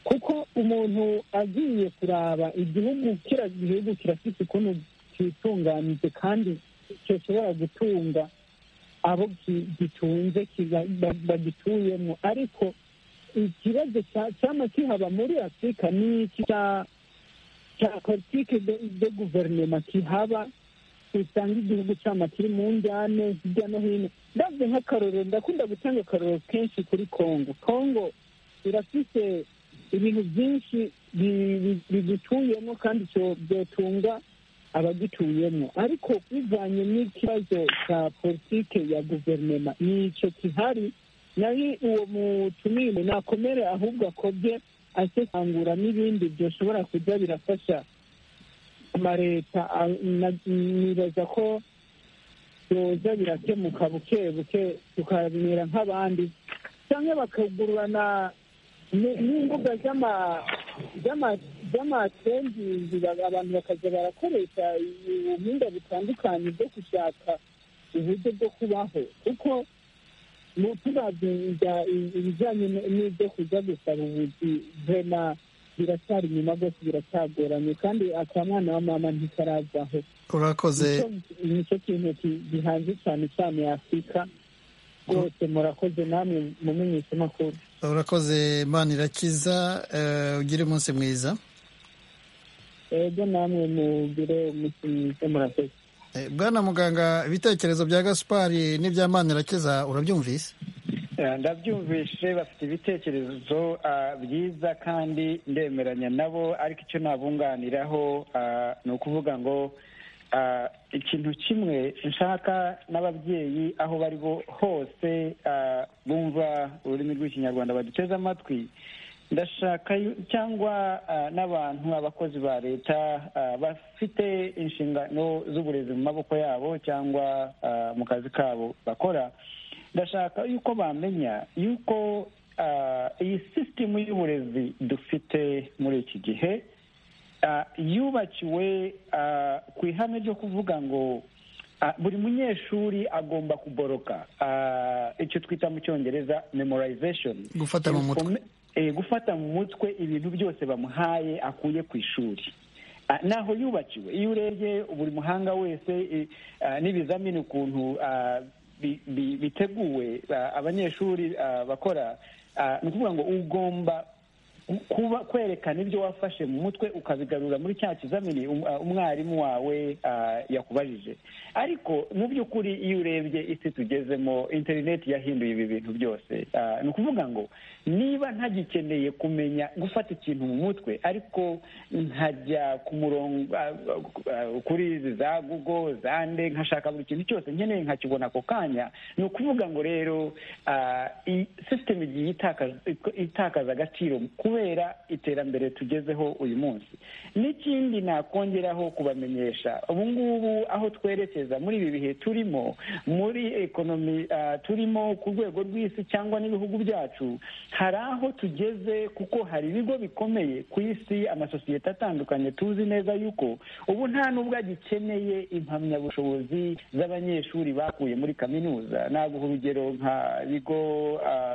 kuko umuntu agiye kuraba igihugu kira gihugu kirafite ukuntu kitunganije kandi gishobora gutunga abo gitunze bagituyemo ariko ikibazo cyaba kihaba muri afurika ni iki cya politiki de guverinoma kihaba usanga igihugu cyaba kiri mu njyane hirya no hino ndabyo nk'akarorero ndakunda gutanga akarorero kenshi kuri kongo kongo irafite ibintu byinshi bigituyemo kandi byotunga abagituyemo ariko bivanye n'ikibazo cya politiki ya guverinoma ni icyo kihari nayo uwo mutumire nakomere ahubwo akobye asesangura n'ibindi byoshobora kujya birafasha amaleta nibaza ko yoza birakemuka buke buke tukamera nk'abandi cyangwa bakagurana n'imbuga z'amatembizi abantu bakajya barakoresha ubuhinga butandukanye bwo gushaka uburyo bwo kubaho kuko tuzajya ibijyanye n'ibyo kujya gusaba ubuzi vena biracyari inyuma rwose biracyagoranye kandi akamwana wa mama ntikaravaho urakoze nicyo kintu gihanze cyane cyane afurika rwose murakoze namwe mumenyesha amakuru urakoze imana irakiza ugire umunsi mwiza ego namwe mugire umunsi mwiza murakoze bwana muganga ibitekerezo bya gaspari n'ibya mani irakiza urabyumvise ndabyumvishe bafite ibitekerezo byiza kandi ndemeranya nabo ariko icyo nabunganiraho ni ukuvuga ngo ikintu kimwe nshaka n'ababyeyi aho bari hose bumva ururimi rw'ikinyarwanda baduteze amatwi ndashaka cyangwa n'abantu abakozi ba leta bafite inshingano z'uburezi mu maboko yabo cyangwa mu kazi kabo bakora ndashaka yuko bamenya yuko iyi sisitemu y'uburezi dufite iki gihe yubakiwe ku ihame ryo kuvuga ngo buri munyeshuri agomba kuboroka icyo twita mu cyongereza memorization gufata mu mutwe gufata mu mutwe ibintu byose bamuhaye akuye ku ishuri naho yubakiwe iyo urebye buri muhanga wese n'ibizamini ukuntu biteguwe abanyeshuri bakora ni ukuvuga ngo ugomba kuba kwerekana ibyo wafashe mu mutwe ukabigarura muri cya kizamini umwarimu wawe yakubajije ariko mu by'ukuri iyo urebye isi tugezemo interineti yahinduye ibi bintu byose ni ukuvuga ngo niba ntagikeneye kumenya gufata ikintu mu mutwe ariko nkajya ku murongo kuri izi za gugo za nde nkashaka buri kintu cyose nkeneye nkakibona ako kanya ni ukuvuga ngo rero sisiteme igiye itakaza agaciro kubera iterambere tugezeho uyu munsi n'ikindi nakongeraho kubamenyesha ubu ngubu aho twerekeza muri ibi bihe turimo muri ekonomi turimo ku rwego rw'isi cyangwa n'ibihugu byacu hari aho tugeze kuko hari ibigo bikomeye ku isi amasosiyete atandukanye tuzi neza yuko ubu nta n'ubwo agikeneye impamyabushobozi z'abanyeshuri bakuye muri kaminuza naguha urugero nka bigo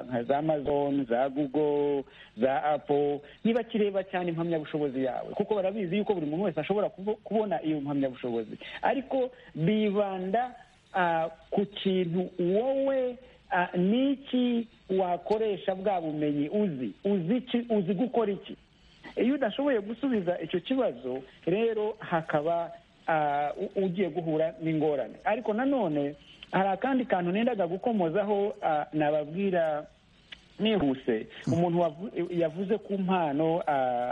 nka za amazon za google za apo niba kireba cyane impamyabushobozi yawe kuko barabizi yuko buri muntu wese ashobora kubona iyo mpamyabushobozi ariko bibanda ku kintu wowe ni iki wakoresha bwa bumenyi uzi uzi gukora iki iyo udashoboye gusubiza icyo kibazo rero hakaba ugiye guhura n'ingorane ariko nanone hari akandi kantu nendaga gukomozaho nababwira nihuse umuntu yavuze ku mpano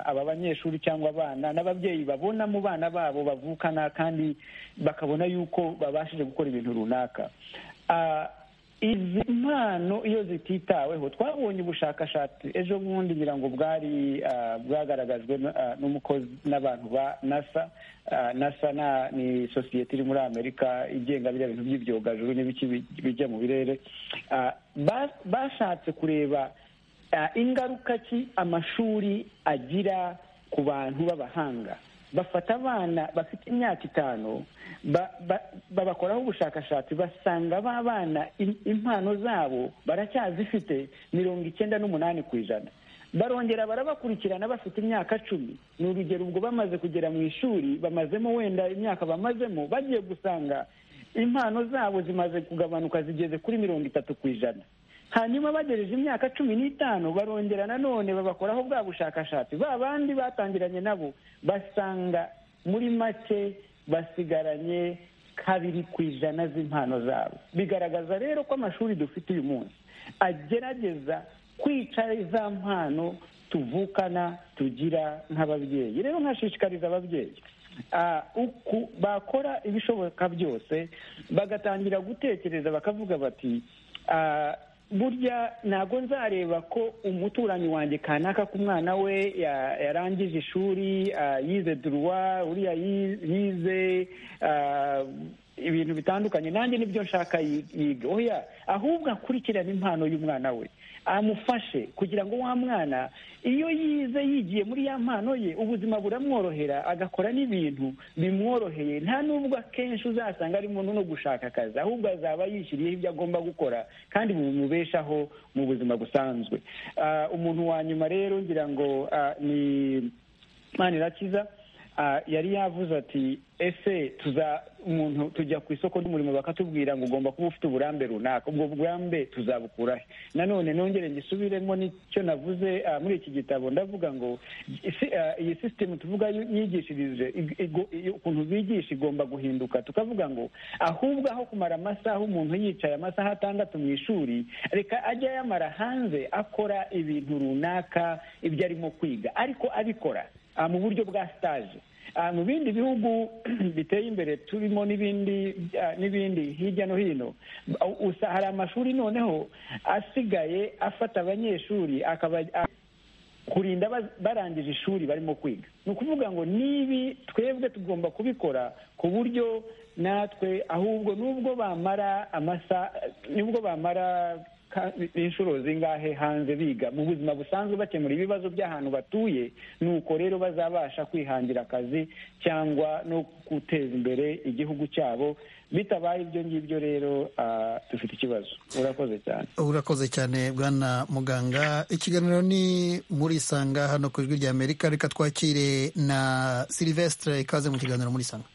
aba banyeshuri cyangwa abana n'ababyeyi babona mu bana babo bavukana kandi bakabona yuko babashije gukora ibintu runaka izi mpano iyo zititaweho twabonye ubushakashatsi ejo bundi ngira ngo bwari bwagaragajwe n'umukozi n'abantu ba nasa nasa ni sosiyete iri muri amerika igenga biriya bintu by'ibyogajuru n'ibiki bijya mu birere bashatse kureba ingaruka ki amashuri agira ku bantu b'abahanga bafata abana bafite imyaka itanu babakoraho ubushakashatsi basanga ba bana impano zabo baracyazifite mirongo icyenda n'umunani ku ijana barongera barabakurikirana bafite imyaka cumi ni urugero ubwo bamaze kugera mu ishuri bamazemo wenda imyaka bamazemo bagiye gusanga impano zabo zimaze kugabanuka zigeze kuri mirongo itatu ku ijana hanyuma bagejeje imyaka cumi n'itanu barongera nanone babakoraho bwa bushakashatsi ba bandi batangiranye nabo basanga muri make basigaranye kabiri ku ijana z'impano zabo bigaragaza rero ko amashuri dufite uyu munsi agerageza kwica za mpano tuvukana tugira nk'ababyeyi rero nkashishikariza ababyeyi bakora ibishoboka byose bagatangira gutekereza bakavuga bati burya ntabwo nzareba ko umuturanyi wanjye kanaka ku mwana we yarangije ishuri yize duruwa uriya yize ibintu bitandukanye nanjye nibyo nshaka yiga oya ahubwo akurikirane impano y'umwana we amufashe kugira ngo wa mwana iyo yize yigiye muri ya mpano ye ubuzima buramworohera agakora n'ibintu bimworoheye nta n'ubwo akenshi uzasanga arimo no gushaka akazi ahubwo azaba yishyiriyeho ibyo agomba gukora kandi bimubeshaho mu buzima busanzwe umuntu wa nyuma rero ngira ngo ni manirakiza yari yavuze ati ese tuza umuntu tujya ku isoko ry'umurimo bakatubwira ngo ugomba kuba ufite uburambe runaka ubwo burambe tuzabukura he nanone nongere ngisubiremo n'icyo navuze muri iki gitabo ndavuga ngo iyi sisitemu tuvuga yigishirije ukuntu bigisha igomba guhinduka tukavuga ngo ahubwo aho kumara amasaha umuntu yicaye amasaha atandatu mu ishuri reka ajya yamara hanze akora ibintu runaka ibyo arimo kwiga ariko abikora mu buryo bwa sitaje mu bindi bihugu biteye imbere turimo n'ibindi n'ibindi hirya no hino hari amashuri noneho asigaye afata abanyeshuri akaba kurinda barangije ishuri barimo kwiga ni ukuvuga ngo nibi twebwe tugomba kubikora ku buryo natwe ahubwo nubwo bamara amasaha nubwo bamara inshuro zingahe hanze biga mu buzima busanzwe bakemura ibibazo by'ahantu batuye ni uko rero bazabasha kwihangira akazi cyangwa no guteza imbere igihugu cyabo bitabaye ibyo ngibyo rero dufite ikibazo urakoze cyane urakoze cyane bwana muganga ikiganiro ni muri isanga hano ku ijwi rya amerika reka twakire na silivesitire ikaze mu kiganiro muri isanga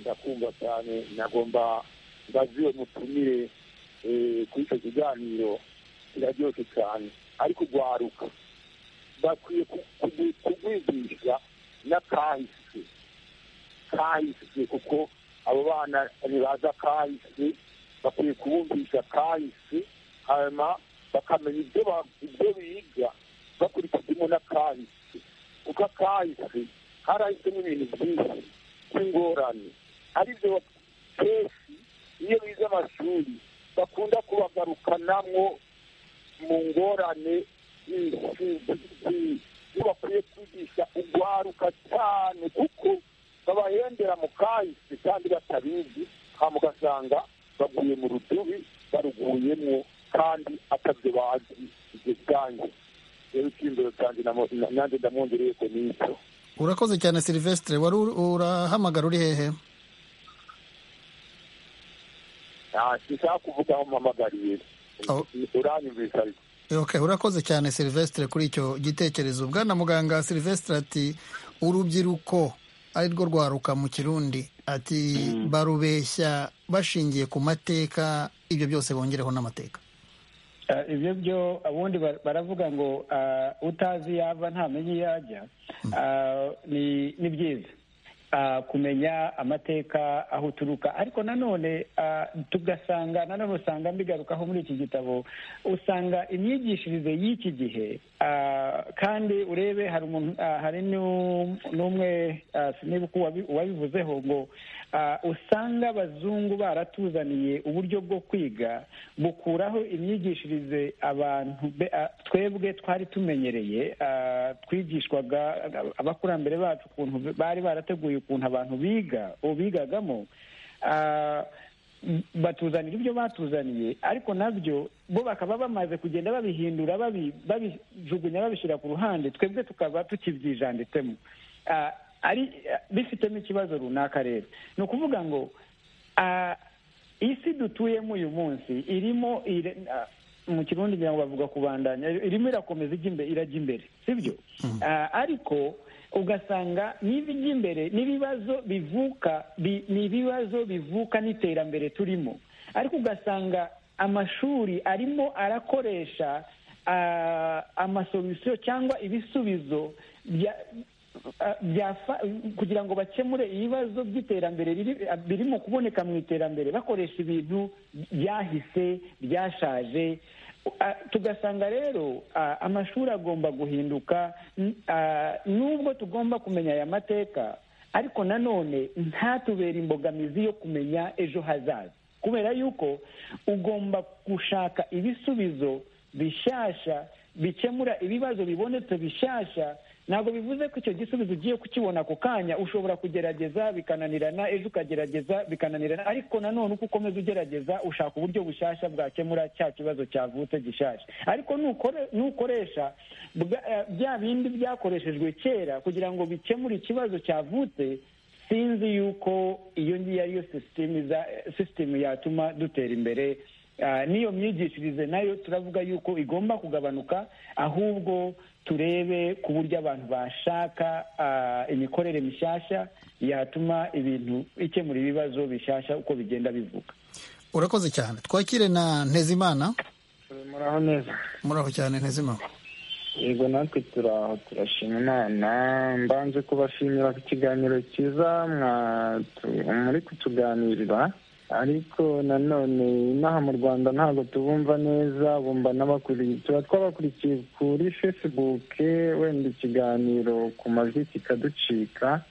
ndakumva cyane nagomba ndaziwe mutumire kuri icyo kiganiro kiraryoshye cyane ariko urwaruka bakwiye kurwigisha n'akahise kahise kuko abo bana ntibaza kahise bakwiye kubumvisha kahise hanyuma bakamenya ibyo biga bakurikijemo n'akahise kuko akahise karahisemo ibintu byinshi by'ingorane aribyo kenshi iyo bize amashuri bakunda kubagarukanamo mu ngorane iyo bakwiye kwigisha urwaruka cyane kuko babahendera mu kahise kandi batabizi hanyuma ugasanga baguye mu rudubi baruguyemo kandi atabyo bazi ibyo byange rero icyizere cyanjye nanjye ndamwongereye ko n'icyo urakoze cyane silivesitire wari urahamagara uri hehe nshaka kuvuga aho mpamagariye uranyumvise ariko ok urakoze cyane silivesitire kuri icyo gitekerezo bwana muganga silivesitire ati urubyiruko ari rwo rwaruka mu kirundi ati barubeshya bashingiye ku mateka ibyo byose bongereho n'amateka ibyo byo ubundi baravuga ngo utazi iyo ava ntamenya iyo ajya ni byiza kumenya amateka aho uturuka ariko nanone tugasanga nanone usanga mbigarukaho muri iki gitabo usanga imyigishirize y'iki gihe kandi urebe hari n'umwe niba uwabivuzeho ngo usanga abazungu baratuzaniye uburyo bwo kwiga bukuraho imyigishirize abantu twebwe twari tumenyereye twigishwaga abakurambere bacu ukuntu bari barateguye ukuntu abantu biga ubu bigagamo batuzanira ibyo batuzaniye ariko nabyo bo bakaba bamaze kugenda babihindura babijugunya babishyira ku ruhande twebwe tukaba tukibyijanditsemo ari bifitemo ikibazo runaka rero ni ukuvuga ngo isi dutuyemo uyu munsi irimo mu kirundi kugira ngo bavuga kubandanya irimo irakomeza irajya imbere sibyo ariko ugasanga n'ibijya imbere n'ibibazo bivuka ni ibibazo bivuka n'iterambere turimo ariko ugasanga amashuri arimo arakoresha amasolisiyo cyangwa ibisubizo kugira ngo bakemure ibibazo by'iterambere birimo kuboneka mu iterambere bakoresha ibintu byahise byashaje tugasanga rero amashuri agomba guhinduka nubwo tugomba kumenya aya mateka ariko nanone ntatubere imbogamizi yo kumenya ejo hazaza kubera yuko ugomba gushaka ibisubizo bishyashya bikemura ibibazo bibonetse bishyashya ntabwo bivuze ko icyo gisubizo ugiye kukibona ako kanya ushobora kugerageza bikananirana ejo ukagerageza bikananirana ariko nanone uko ukomeza ugerageza ushaka uburyo bushyashya bwakemura cya kibazo cyavutse gishasha ariko nukoresha bya bindi byakoreshejwe kera kugira ngo bikemure ikibazo cyavutse sinzi yuko iyo ngiyo ariyo sisitemu yatuma dutera imbere n'iyo myigishirize nayo turavuga yuko igomba kugabanuka ahubwo turebe ku buryo abantu bashaka imikorere mishyashya yatuma ibintu ikemura ibibazo bishyashya uko bigenda bivuka urakoze cyane twakire na ntezimana muraho neza muraho cyane ntezimana yego natwe turaho turashima imana mbanze kubashimira ku kiganiro cyiza muri kutuganirira ariko nanone inaha mu rwanda ntabwo tubumva neza bumva n'abakurikiye tuba twabakurikiye kuri fesibuke wenda ikiganiro ku majwi kikaducika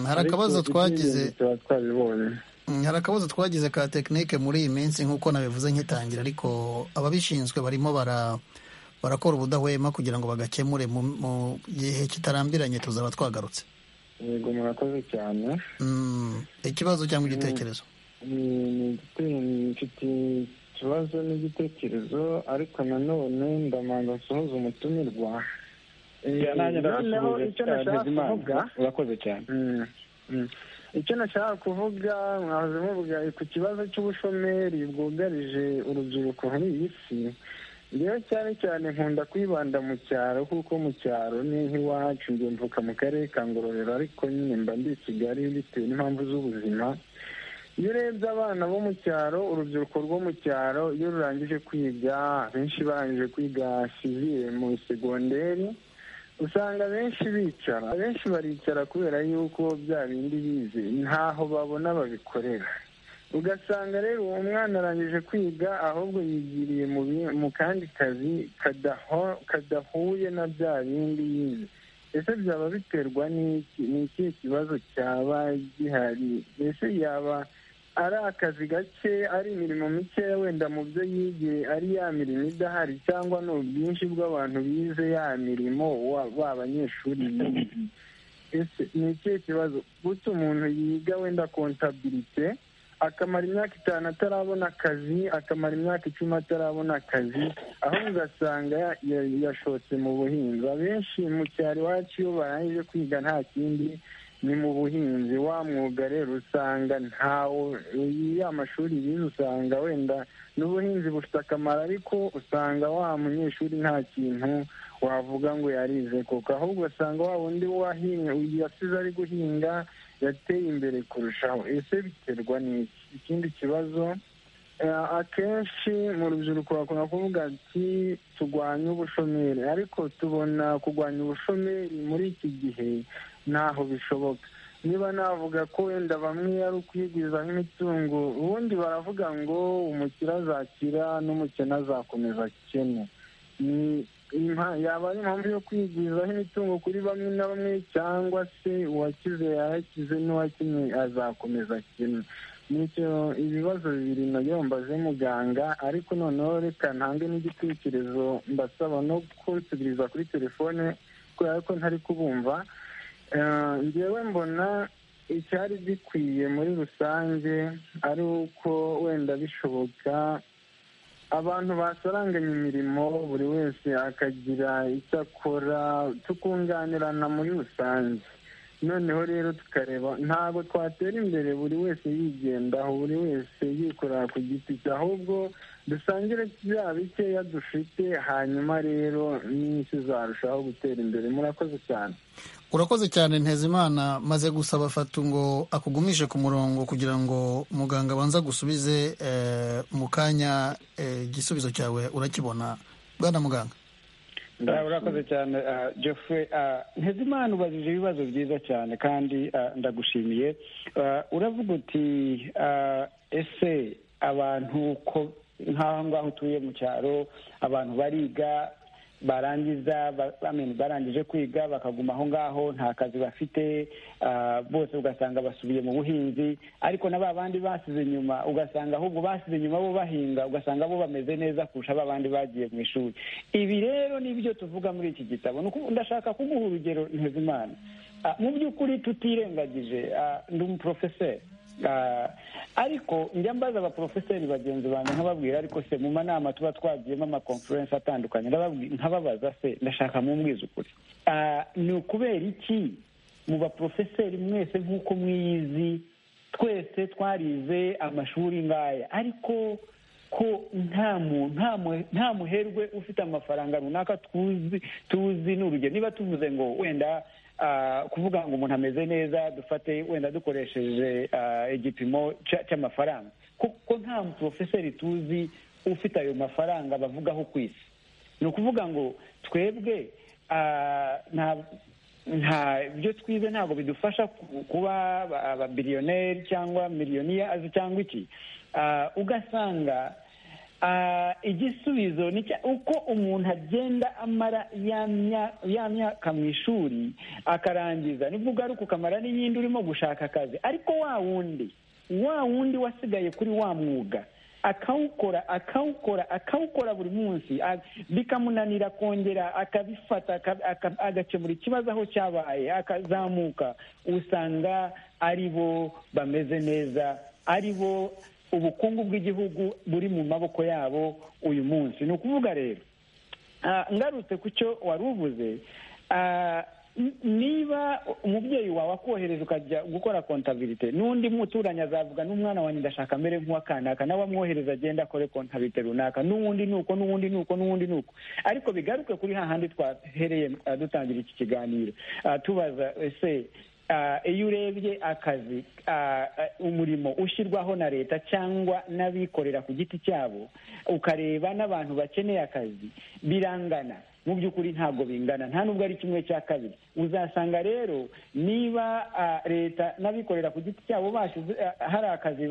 hari akabazo twagize tuba twabibonye hari akabazo twagize ka tekinike muri iyi minsi nk'uko nabivuze nkitangira ariko ababishinzwe barimo bara barakora ubudahwema kugira ngo bagakemure mu gihe kitarambiranye tuzaba twagarutse yego murakoze cyane ikibazo cyangwa igitekerezo mfite ikibazo n'igitekerezo ariko nanone ndamanza nsohoze umutumirwa noneho icyo nashaka kuvuga urakoze cyane icyo nashaka kuvuga mwahoze muvuga ku kibazo cy'ubushomeri bwugarije urubyiruko muri iyi si rero cyane cyane nkunda kwibanda mu cyaro kuko mu cyaro ni nk'iwacu njye mvuka mu karere ka ngororero ariko nyine mba ndi i kigali bitewe n'impamvu z'ubuzima iyo urebye abana bo mu cyaro urubyiruko rwo mu cyaro iyo rurangije kwiga benshi barangije kwiga sivire mu segonderi usanga benshi bicara benshi baricara kubera yuko bya bindi bize ntaho babona babikorera ugasanga rero uwo mwana arangije kwiga ahubwo yigiriye mu kandi kazi kadahuye na bya bindi yize ese byaba biterwa n'iki ni ikihe kibazo cyaba gihari mbese yaba ari akazi gake ari imirimo mikeya wenda mu byo yigiye ari ya mirimo idahari cyangwa ni ubwinshi bw'abantu bize ya mirimo ba banyeshuri bize ese ni ikihe kibazo gusa umuntu yiga wenda kontabirite akamara imyaka itanu atarabona akazi akamara imyaka icumi atarabona akazi aho ugasanga yashotse mu buhinzi abenshi mu cyaro iwacu iyo barangije kwiga nta kindi ni mu buhinzi wa mwuga rero usanga ntawo ya mashuri bize usanga wenda n'ubuhinzi bufite akamaro ariko usanga wa munyeshuri nta kintu wavuga ngo yarize kuko ahubwo usanga wa wundi wahinga yasize ari guhinga yateye imbere kurushaho ese biterwa n'iki ikindi kibazo akenshi mu rubyiruko bakunda kuvuga ati turwanye ubushomeri ariko tubona kurwanya ubushomeri muri iki gihe ntaho bishoboka niba navuga ko wenda bamwe ari ukwigwiza nk'imitungo ubundi baravuga ngo umukire azakira n'umukene azakomeza akene yaba ari impamvu yo kwigwizaho imitungo kuri bamwe na bamwe cyangwa se uwakize yarakize n'uwakinnye azakomeza akene nicyo ibibazo bibiri nabyo mbaze muganga ariko noneho reka ntange n'igitekerezo mbasaba no kunsubiriza kuri telefone kubera ko ntari kubumva ngewe mbona icyari gikwiye muri rusange ari uko wenda bishoboka abantu basaranganya imirimo buri wese akagira icyo akora tukunganirana muri rusange noneho rero tukareba ntabwo twatera imbere buri wese yigendaho buri wese yikorera ku giti cye ahubwo dusangire bya bikeya dufite hanyuma rero n'isi zarushaho gutera imbere murakoze cyane urakoze cyane ntezimana maze gusaba fatu ngo akugumishe ku murongo kugira ngo muganga abanza gusubize mu kanya igisubizo cyawe urakibona bwana muganga urakoze cyane jeffre ntezimana ubajije ibibazo byiza cyane kandi ndagushimiye uravuga uti ese abantu ko nk'aho ngaho utuye mu cyaro abantu bariga barangiza barangije kwiga bakaguma aho ngaho nta kazi bafite bose ugasanga basubiye mu buhinzi ariko na ba bandi basize inyuma ugasanga ahubwo basize inyuma bo bahinga ugasanga bo bameze neza kurusha ba bandi bagiye mu ishuri ibi rero nibyo tuvuga muri iki gitabo ndashaka kuguha urugero ntezimana mu by'ukuri tutirengagije ndi umuporofeseri ariko njya mbaza abaporofeseri bagenzi banjye nkababwira ariko se mu manama tuba twagiyemo amakonferensi atandukanye nkababaza se ndashaka mumbwiza ukuri ni ukubera iki mu baporofeseri mwese nk'uko mwiyizi twese twarize amashuri ngaya ariko ko nta muherwe ufite amafaranga runaka tuzi tuzi ni urugero niba tuvuze ngo wenda kuvuga ngo umuntu ameze neza dufate wenda dukoresheje igipimo cy'amafaranga kuko nta porofeseri tuzi ufite ayo mafaranga bavugaho ku isi ni ukuvuga ngo twebwe nta byo twize ntabwo bidufasha kuba ababiliyoneri cyangwa miliyoniyazi cyangwa iki ugasanga igisubizo ni uko umuntu agenda amara ya myaka mu ishuri akarangiza nibwo ugaruka ukamara n'iyindi urimo gushaka akazi ariko wa wundi wa wundi wasigaye kuri wa mwuga akawukora akawukora akawukora buri munsi bikamunanira kongera akabifata agakemura ikibazo aho cyabaye akazamuka usanga ari bo bameze neza ari bo ubukungu bw'igihugu buri mu maboko yabo uyu munsi ni ukuvuga rero ngarutse ku cyo wari uvuze niba umubyeyi wawe akohereza ukajya gukora kontabilite n'undi muturanyi azavuga n'umwana wanjye ndashaka amere nk'uwakanaka nawe amwohereza agenda akore kontabilite runaka n'uwundi nuko n'uwundi nuko n'uwundi nuko ariko bigaruke kuri hahandi twahereye dutangira iki kiganiro tubaza ese iyo urebye akazi umurimo ushyirwaho na leta cyangwa n'abikorera ku giti cyabo ukareba n'abantu bakeneye akazi birangana mu by'ukuri ntabwo bingana nta nubwo ari kimwe cya kabiri uzasanga rero niba leta n'abikorera ku giti cyabo hari akazi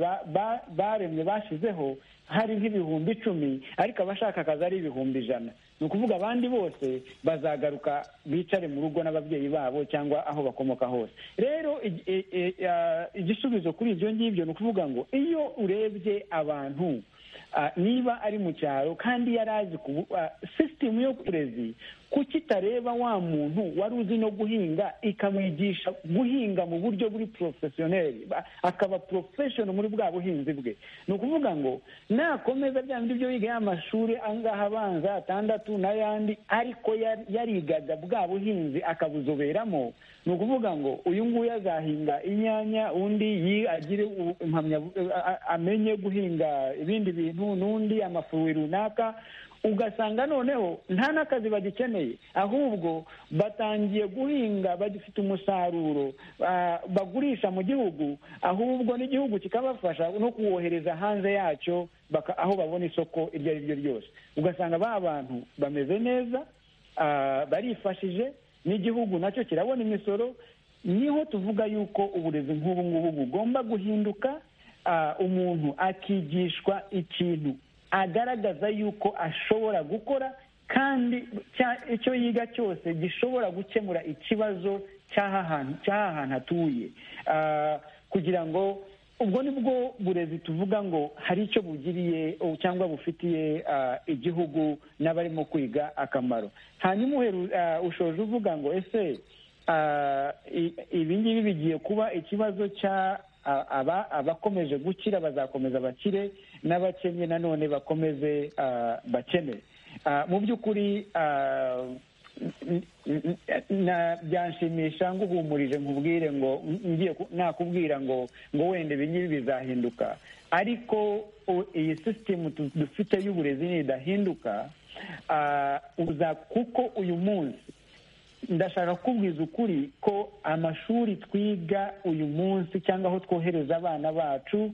baremye bashyizeho hari nk'ibihumbi icumi ariko abashaka akazi ari ibihumbi ijana ni ukuvuga abandi bose bazagaruka bicare mu rugo n'ababyeyi babo cyangwa aho bakomoka hose rero igisubizo kuri ibyo ngibyo ni ukuvuga ngo iyo urebye abantu niba ari mu cyaro kandi yari azi sisitemu y'uburezi kuki itareba wa muntu wari uzi no guhinga ikamwigisha guhinga mu buryo buri porofesiyoneri akaba porofeshono muri bwa buhinzi bwe ni ukuvuga ngo nakomeza bya bindi byo yiga y'amashuri angaha abanza atandatu n'ayandi ariko yarigaga bwa buhinzi akabuzoberamo ni ukuvuga ngo uyu nguyu azahinga inyanya undi agire amenye guhinga ibindi bintu n'undi amafuwi runaka ugasanga noneho nta n'akazi bagikeneye ahubwo batangiye guhinga bagifite umusaruro bagurisha mu gihugu ahubwo n'igihugu kikabafasha no kuwohereza hanze yacyo aho babona isoko iryo ari ryo ryose ugasanga ba bantu bameze neza barifashije n'igihugu nacyo kirabona imisoro niho tuvuga yuko uburezi nk'ubu ngubu bugomba guhinduka umuntu akigishwa ikintu agaragaza yuko ashobora gukora kandi icyo yiga cyose gishobora gukemura ikibazo cy'aha hantu atuye kugira ngo ubwo ni bwo burezi tuvuga ngo hari icyo bugiriye cyangwa bufitiye igihugu n'abarimo kwiga akamaro hanyuma ushoje uvuga ngo ese ibi ngibi bigiye kuba ikibazo cya aba abakomeje gukira bazakomeza bakire n'abakennye nanone bakomeze bakene mu by'ukuri byanshimisha nguhumurije nkubwire ngo ngiye nakubwira ngo ngo wenda ibi ngibi bizahinduka ariko iyi sisitemu dufite y'uburezi nidahinduka kuko uyu munsi ndashaka kubwiza ukuri ko amashuri twiga uyu munsi cyangwa aho twohereza abana bacu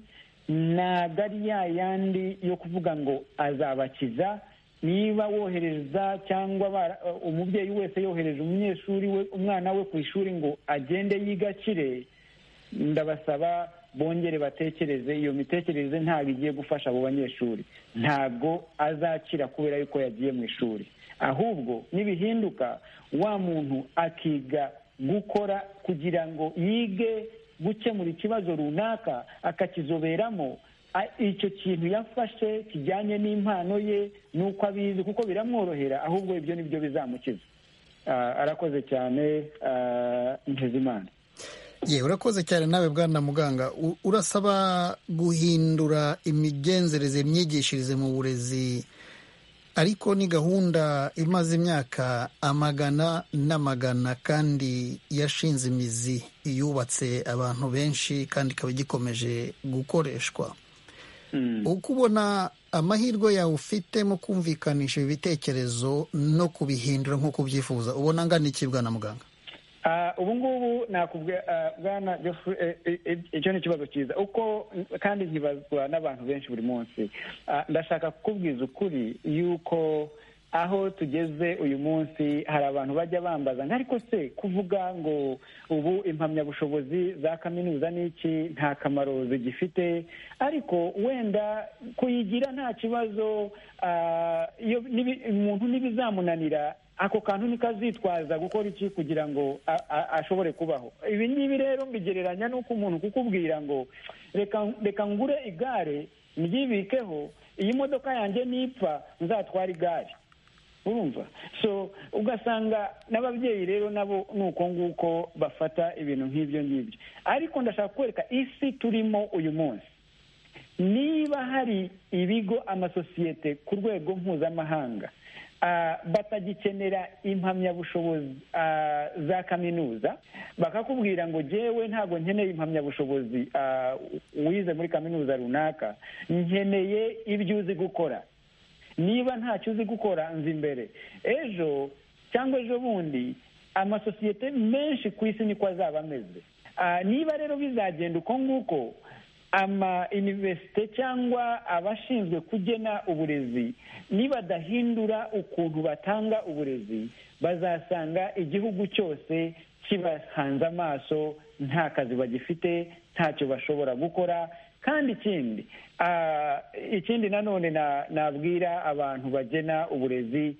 ntabwo ari ya yandi yo kuvuga ngo azabakiza niba wohereza cyangwa umubyeyi wese yohereje umunyeshuri we umwana we ku ishuri ngo agende yigakire ndabasaba bongere batekereze iyo mitekerereze ntabwo igiye gufasha abo banyeshuri ntabwo azakira kubera yuko yagiye mu ishuri ahubwo nibihinduka wa muntu akiga gukora kugira ngo yige gukemura ikibazo runaka akakizoberamo icyo kintu yafashe kijyanye n'impano ye n'uko abizi kuko biramworohera ahubwo ibyo ni byo bizamukiza arakoze cyane ntezimana yewe urakoze cyane nawe bwana muganga urasaba guhindura imigenzereze imyigishirize mu burezi ariko ni gahunda imaze imyaka amagana n'amagana kandi yashinze imizi yubatse abantu benshi kandi ikaba igikomeje gukoreshwa uko ubona amahirwe yawe ufite mu kumvikanisha ibi bitekerezo no kubihindura nk'uko ubyifuza ubona angana iki bwana muganga ubu ngubu bwana icyo ni ikibazo cyiza uko kandi nkibazwa n'abantu benshi buri munsi ndashaka kukubwiza ukuri yuko aho tugeze uyu munsi hari abantu bajya bambaza ngo ariko se kuvuga ngo ubu impamyabushobozi za kaminuza ni iki nta kamaro zigifite ariko wenda kuyigira nta kibazo umuntu n'ibizamunanira ako kantu niko azitwaza gukora iki kugira ngo ashobore kubaho ibi ngibi rero mbigereranya n'uko umuntu kukubwira ngo reka ngure igare ryibikeho iyi modoka yanjye nipfa nzatwara igare urumva so ugasanga n'ababyeyi rero nabo ni uko nguko bafata ibintu nk'ibyo ngibyo ariko ndashaka kwereka isi turimo uyu munsi niba hari ibigo amasosiyete ku rwego mpuzamahanga batagikenera impamyabushobozi za kaminuza bakakubwira ngo jyewe ntabwo nkeneye impamyabushobozi wize muri kaminuza runaka nkeneye ibyo uzi gukora niba ntacyo uzi gukora nzi imbere ejo cyangwa ejo bundi amasosiyete menshi ku isi niko azaba ameze niba rero bizagenda uko nguko ama iniverisite cyangwa abashinzwe kugena uburezi nibadahindura ukuntu batanga uburezi bazasanga igihugu cyose kibahanze amaso nta kazi bagifite ntacyo bashobora gukora kandi ikindi ikindi nanone nabwira abantu bagena uburezi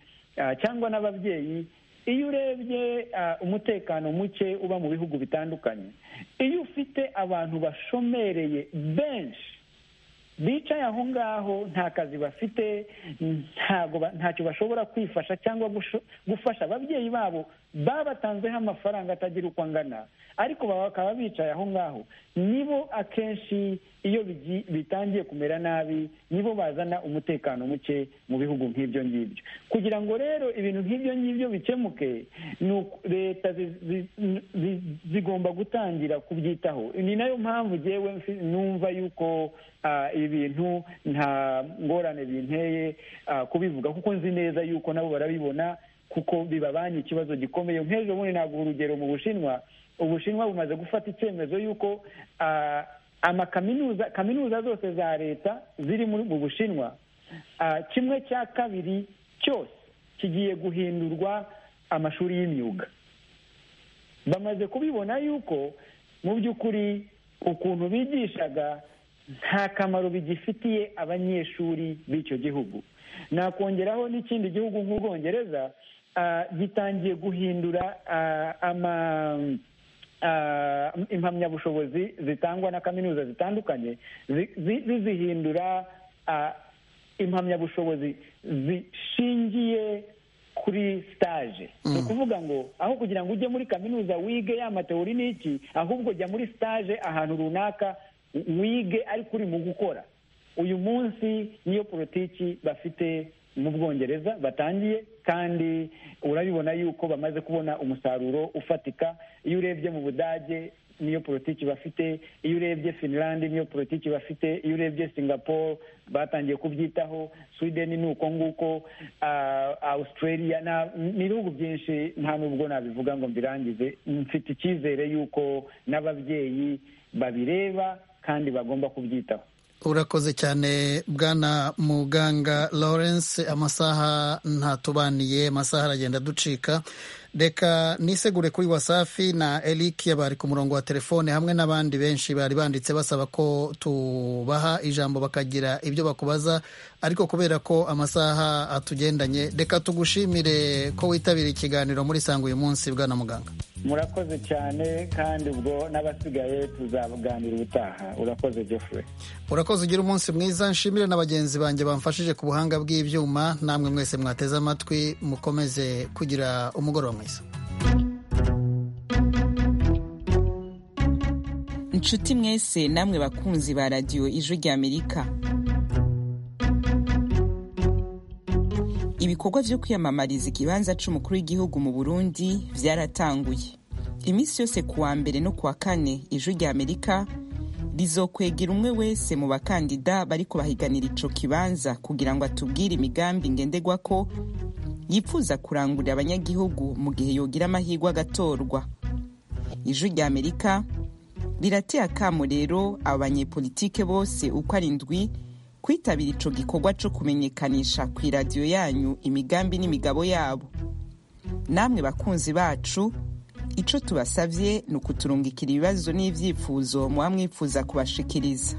cyangwa n'ababyeyi iyo urebye umutekano muke uba mu bihugu bitandukanye iyo ufite abantu bashomereye benshi bicaye aho ngaho nta kazi bafite ntacyo bashobora kwifasha cyangwa gufasha ababyeyi babo babatanzeho amafaranga atagira uko angana ariko bakaba bicaye aho ngaho nibo akenshi iyo bitangiye kumera nabi nibo bazana umutekano muke mu bihugu nk'ibyo ngibyo kugira ngo rero ibintu nk'ibyo ngibyo bikemuke leta zigomba gutangira kubyitaho ni nayo mpamvu ngewe numva yuko ibi bintu nta ngorane binteye kubivuga kuko nzi neza yuko nabo barabibona kuko bibabanye ikibazo gikomeye nk'ejo bundi ntabwo urugero mu bushinwa ubushinwa bumaze gufata icyemezo y'uko amakaminuza kaminuza zose za leta ziri mu bushinwa kimwe cya kabiri cyose kigiye guhindurwa amashuri y'imyuga bamaze kubibona yuko mu by'ukuri ukuntu bigishaga nta kamaro bigifitiye abanyeshuri b'icyo gihugu nakongeraho n'ikindi gihugu nk'ubwongereza gitangiye guhindura ama impamyabushobozi zitangwa na kaminuza zitandukanye zizihindura impamyabushobozi zishingiye kuri sitaje ni ukuvuga ngo aho kugira ngo ujye muri kaminuza wige ya matewuri n'iki ahubwo jya muri sitaje ahantu runaka wige ariko uri mu gukora uyu munsi niyo politiki bafite mu bwongereza batangiye kandi urabibona yuko bamaze kubona umusaruro ufatika iyo urebye mu budage niyo politiki bafite iyo urebye finland niyo politiki bafite iyo urebye singapore batangiye kubyitaho sweden ni uko nguko australia ni ibihugu byinshi nta n'ubwo nabivuga ngo mbirangize mfite icyizere yuko n'ababyeyi babireba kandi bagomba kubyitaho urakoze cyane bwana muganga lawrence amasaha ntatubaniye amasaha aragenda ducika reka nisegure kuri wasafi na eric bari ku murongo wa telefone hamwe n'abandi benshi bari banditse basaba ko tubaha ijambo bakagira ibyo bakubaza ariko kubera ko amasaha atugendanye reka tugushimire ko witabiriye ikiganiro muri sanga uyu munsi bwana muganga murakoze cyane kandi ubwo n'abasigaye tuzaganira ubutaha urakoze jeffrey urakoze ugira umunsi mwiza nshimire na bagenzi banjye bamfashije ku buhanga bw'ibyuma namwe mwese mwateze amatwi mukomeze kugira umugoroba mwiza inshuti mwese namwe bakunzi ba radiyo ijwi ry'amerika ibikorwa byo kwiyamamariza ikibanza cy'umukuru w'igihugu mu burundi byaratanguye iminsi yose ku wa mbere no ku wa kane ijwi ry'amerika rizokwegera umwe wese mu bakandida bari kubahiganira ico kibanza kugira ngo atubwire imigambi ngendegwa ko yifuza kurangurira abanyagihugu mu gihe yogira amahirwe agatorwa ijwi ry'amerika rirateye akamo rero abanyepolitike bose uko ari ndwi kwitabira ico gikorwa co kumenyekanisha ku iradiyo yanyu imigambi n'imigabo yabo namwe bakunzi bacu ico tubasavye ni ukuturungikira ibibazo n'ivyifuzo muba mwifuza kubashikiriza